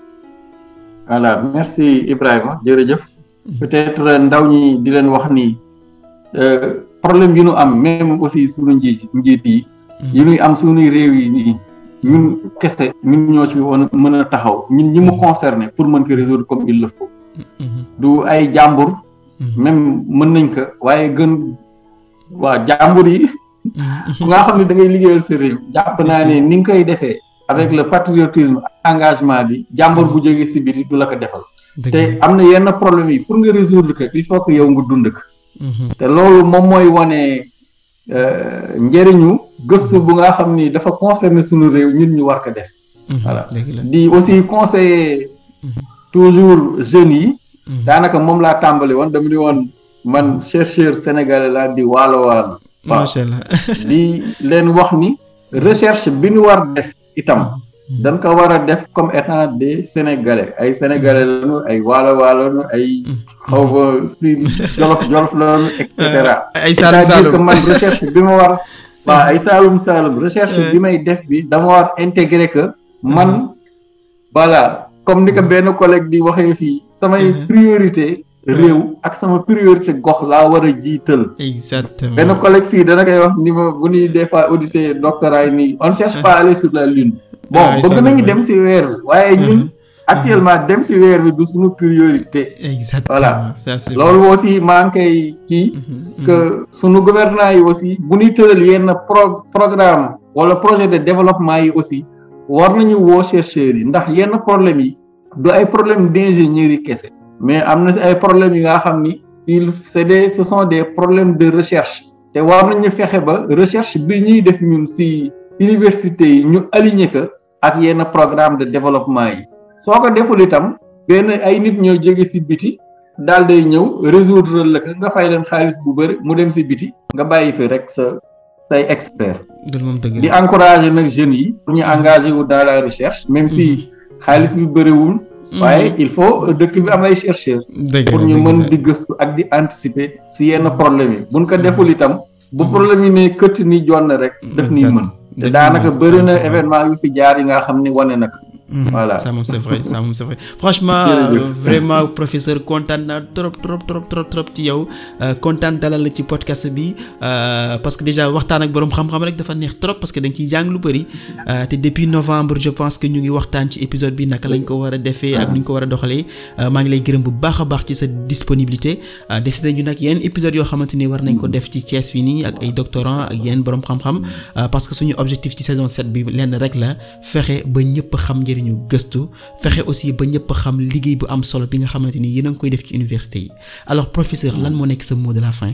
voilà merci Ibrahima jërëjëf peut-être ndaw ñi di leen wax ni euh, problème yi ñu am même aussi suñu njiit njiit yi yi ñuy am suñuy réew yi nii ñun kese ñun ñoo ci woon mën a taxaw ñun ñi mu concerné pour mën ko résoudre comme il le faut Mhm. du ay jàmbur Mhm. même mën nañ ko waaye gën waa jàmbur yi Mhm. ku nga xam ne da ngay liggéeyal sa réew jàpp Si, naa si. ne ni nga koy defee avec le patriotisme ak engagement bi jàmbur bu jógee si biti du la ko defal Dëgg te am na yenn problème yi pour nga résoudre que il faut que yow nga dund ko Mhm. te loolu moom mooy wane euh, njëriñu gëstu bu nga xam ni dafa concerner suñu réew ñun ñu war ko def Mhm. Voilà. dëgg la. di aussi conseiller Mhm. toujours jeunes yi Mhm. daanaka moom laa tàmbali woon dama ni woon man chercheur sénégalais laa di waalo waalo waaw. macha allah. di leen wax ni recherche bi ñu war def itam dañ ko war a def comme étant des sénégalais ay sénégalais lañu ay waalo waalo lañu ay xaw ma si jolof jolof lañu et cetera ay Saalum c'est-à-dire que Saalum. man recherche bi ma war waaw ay saalum saalum recherche Euh. bi may def bi dama war intégrer que man voilà comme ni ko benn collègue di waxee fii samay Mhm. priorité réew ak sama priorité gox laa war a jiital exactement. benn collègue fii dana koy wax ni ma bu ñuy des fois auditer doctorat yi nii on ne cherche pas à aller sur la lune bon Ah oui, ça, bëgg c'est nañu vrai. dem si weer bi waaye ñun Mhm. actuellement dem si weer bi du suñu priorité exactement Voilà. ça c'est loolu aussi maa ngi koy kii Mhm. que sunu gouvernement yi aussi bu ñuy tëral yenn pro programme wala projet de développement yi aussi war nañu woo chercheurs yi ndax yenn problème yi du ay problème d'ingénierie kese mais am na si ay problèmes yi nga xam ni il c'est des ce sont des problèmes de recherche te war nañu fexe ba recherche bi ñuy def ñun ci université yi ñu aligné ko ak yenn programme de développement yi soo ko deful itam benn ay nit ñoo jóge ci biti daal day ñëw résoudre la ko nga fay leen xaalis bu bëri mu dem ci biti nga bàyyi fi rek sa say expert di encourager nag jeunes yi pour ñu engagé wu dans la recherche même si xaalis bi bëriwul waaye il faut dëkk bi am ay chercheurs pour ñu mën di gëstu ak di anticiper ci yenn problème yi buñ ko deful itam bu problème yi ne këtt ni jonn rek daf nii mën te daanaka bëri na événement yu fi jaar yi nga xam ni wane nag voilà ça moom c'est vrai ça moom c'est vrai franchement vraiment professeur kontaan naa trop trop trop trop trop ci yow kontaan dalal la ci podcast bi parce que déjà waxtaan ak boroom xam-xam rek dafa neex trop parce que dañ ciy jàng lu bari te depuis novembre je pense que ñu ngi waxtaan ci épisode bi naka lañ ko war a defee ak nu ñu ko war a doxalee maa ngi lay gërëm bu baax a baax ci sa disponibilité décidé ñu nag yeneen épisodes yoo xamante ni war nañ ko def ci Thiès fii nii ak ay doctorants ak yeneen boroom xam-xam parce que suñu objectif ci saison 7 bi lenn rek la fexe ba ñëpp xam njëriñ ñu gëstu fexe aussi ba ñëpp xam liggéey bu am solo bi nga xamante ni yéen a ngi koy def ci université yi alors professeur lan moo nekk sa mot de la fin.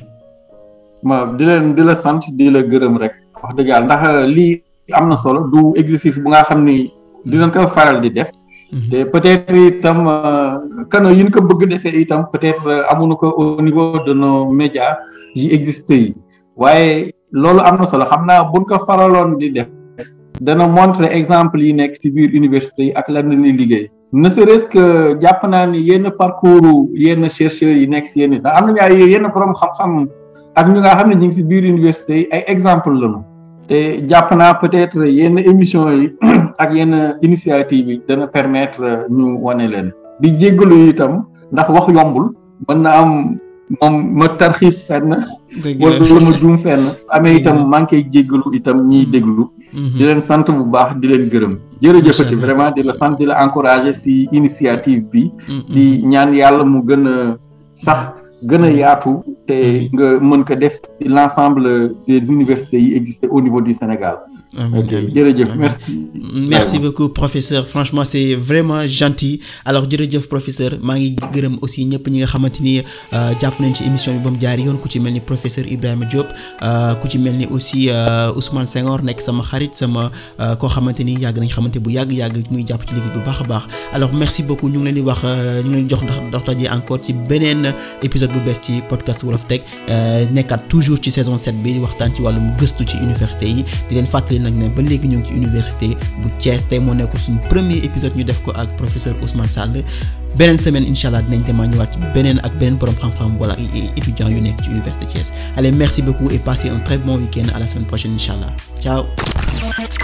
ma di leen di la sant di la gërëm rek wax dëgg yàlla ndax lii am na solo du exercice bu nga xam ni dinañ ko faral di def. te peut-être itam kano yi ñu ko bëgg defee itam peut-être amuñu ko au niveau de nos médias yi existé yi waaye loolu am na solo xam naa buñ ko faraloon di def. dana montrer exemple yi nekk ci biir université yi ak lan la ñuy liggéey ne serait-ce que jàpp naa ni yenn parcours yenn chercheurs yi nekk ci yenn ndax am nañu ay yenn borom xam-xam ak ñu nga xam ne ñu ngi ci biir université yi ay exemple lañu te jàpp naa peut-être yenn émission yi ak yenn initiative yi dana permettre ñu wane leen di jéggalu itam ndax wax yombul mën na am moom ma tarxiis fenn wala ma juum fenn su amee itam maa ngi koy jéggalu itam ñiy déglu di leen sant bu baax di leen gërëm jërëjëfati vraiment di la sant di la encourager ci initiative bi di ñaan yàlla mu gën a sax gën a yaatu te nga mën ko def ci l'ensemble des universités yi existent au niveau du Sénégal ok jërëjëf merci. merci beaucoup professeur franchement c'est vraiment gentil alors jërëjëf professeur maa ngi gërëm aussi ñëpp ñi nga xamante ni jàpp nañ ci émission bi ba mu jaar yoon ku ci mel ni professeur Ibrahima Diop ku ci mel ni aussi Ousmane Senghor nekk sama xarit sama koo xamante ni yàgg nañ xamante bu yàgg yàgg muy jàpp ci liggéey bu baax a baax alors merci beaucoup ñu ngi leen di wax ñu ngi leen di jox dox daje encore ci beneen épisode bu bees ci podcast Wolof Tech nekkaat toujours ci saison 7 bi di waxtaan ci wàllum gëstu ci université yi di leen fàttali nag ne ba léegi ñu ngi ci université bu Thiès tey moo nekkul suñu premier épisode ñu def ko ak professeur Ousmane Sall beneen semaine incha allah dinañ demaa ñëwaat ci beneen ak beneen borom xam-xam wala étudiants yu nekk ci université Thiès allez merci beaucoup et passez un très bon week-end à la semaine prochaine incha allah ciao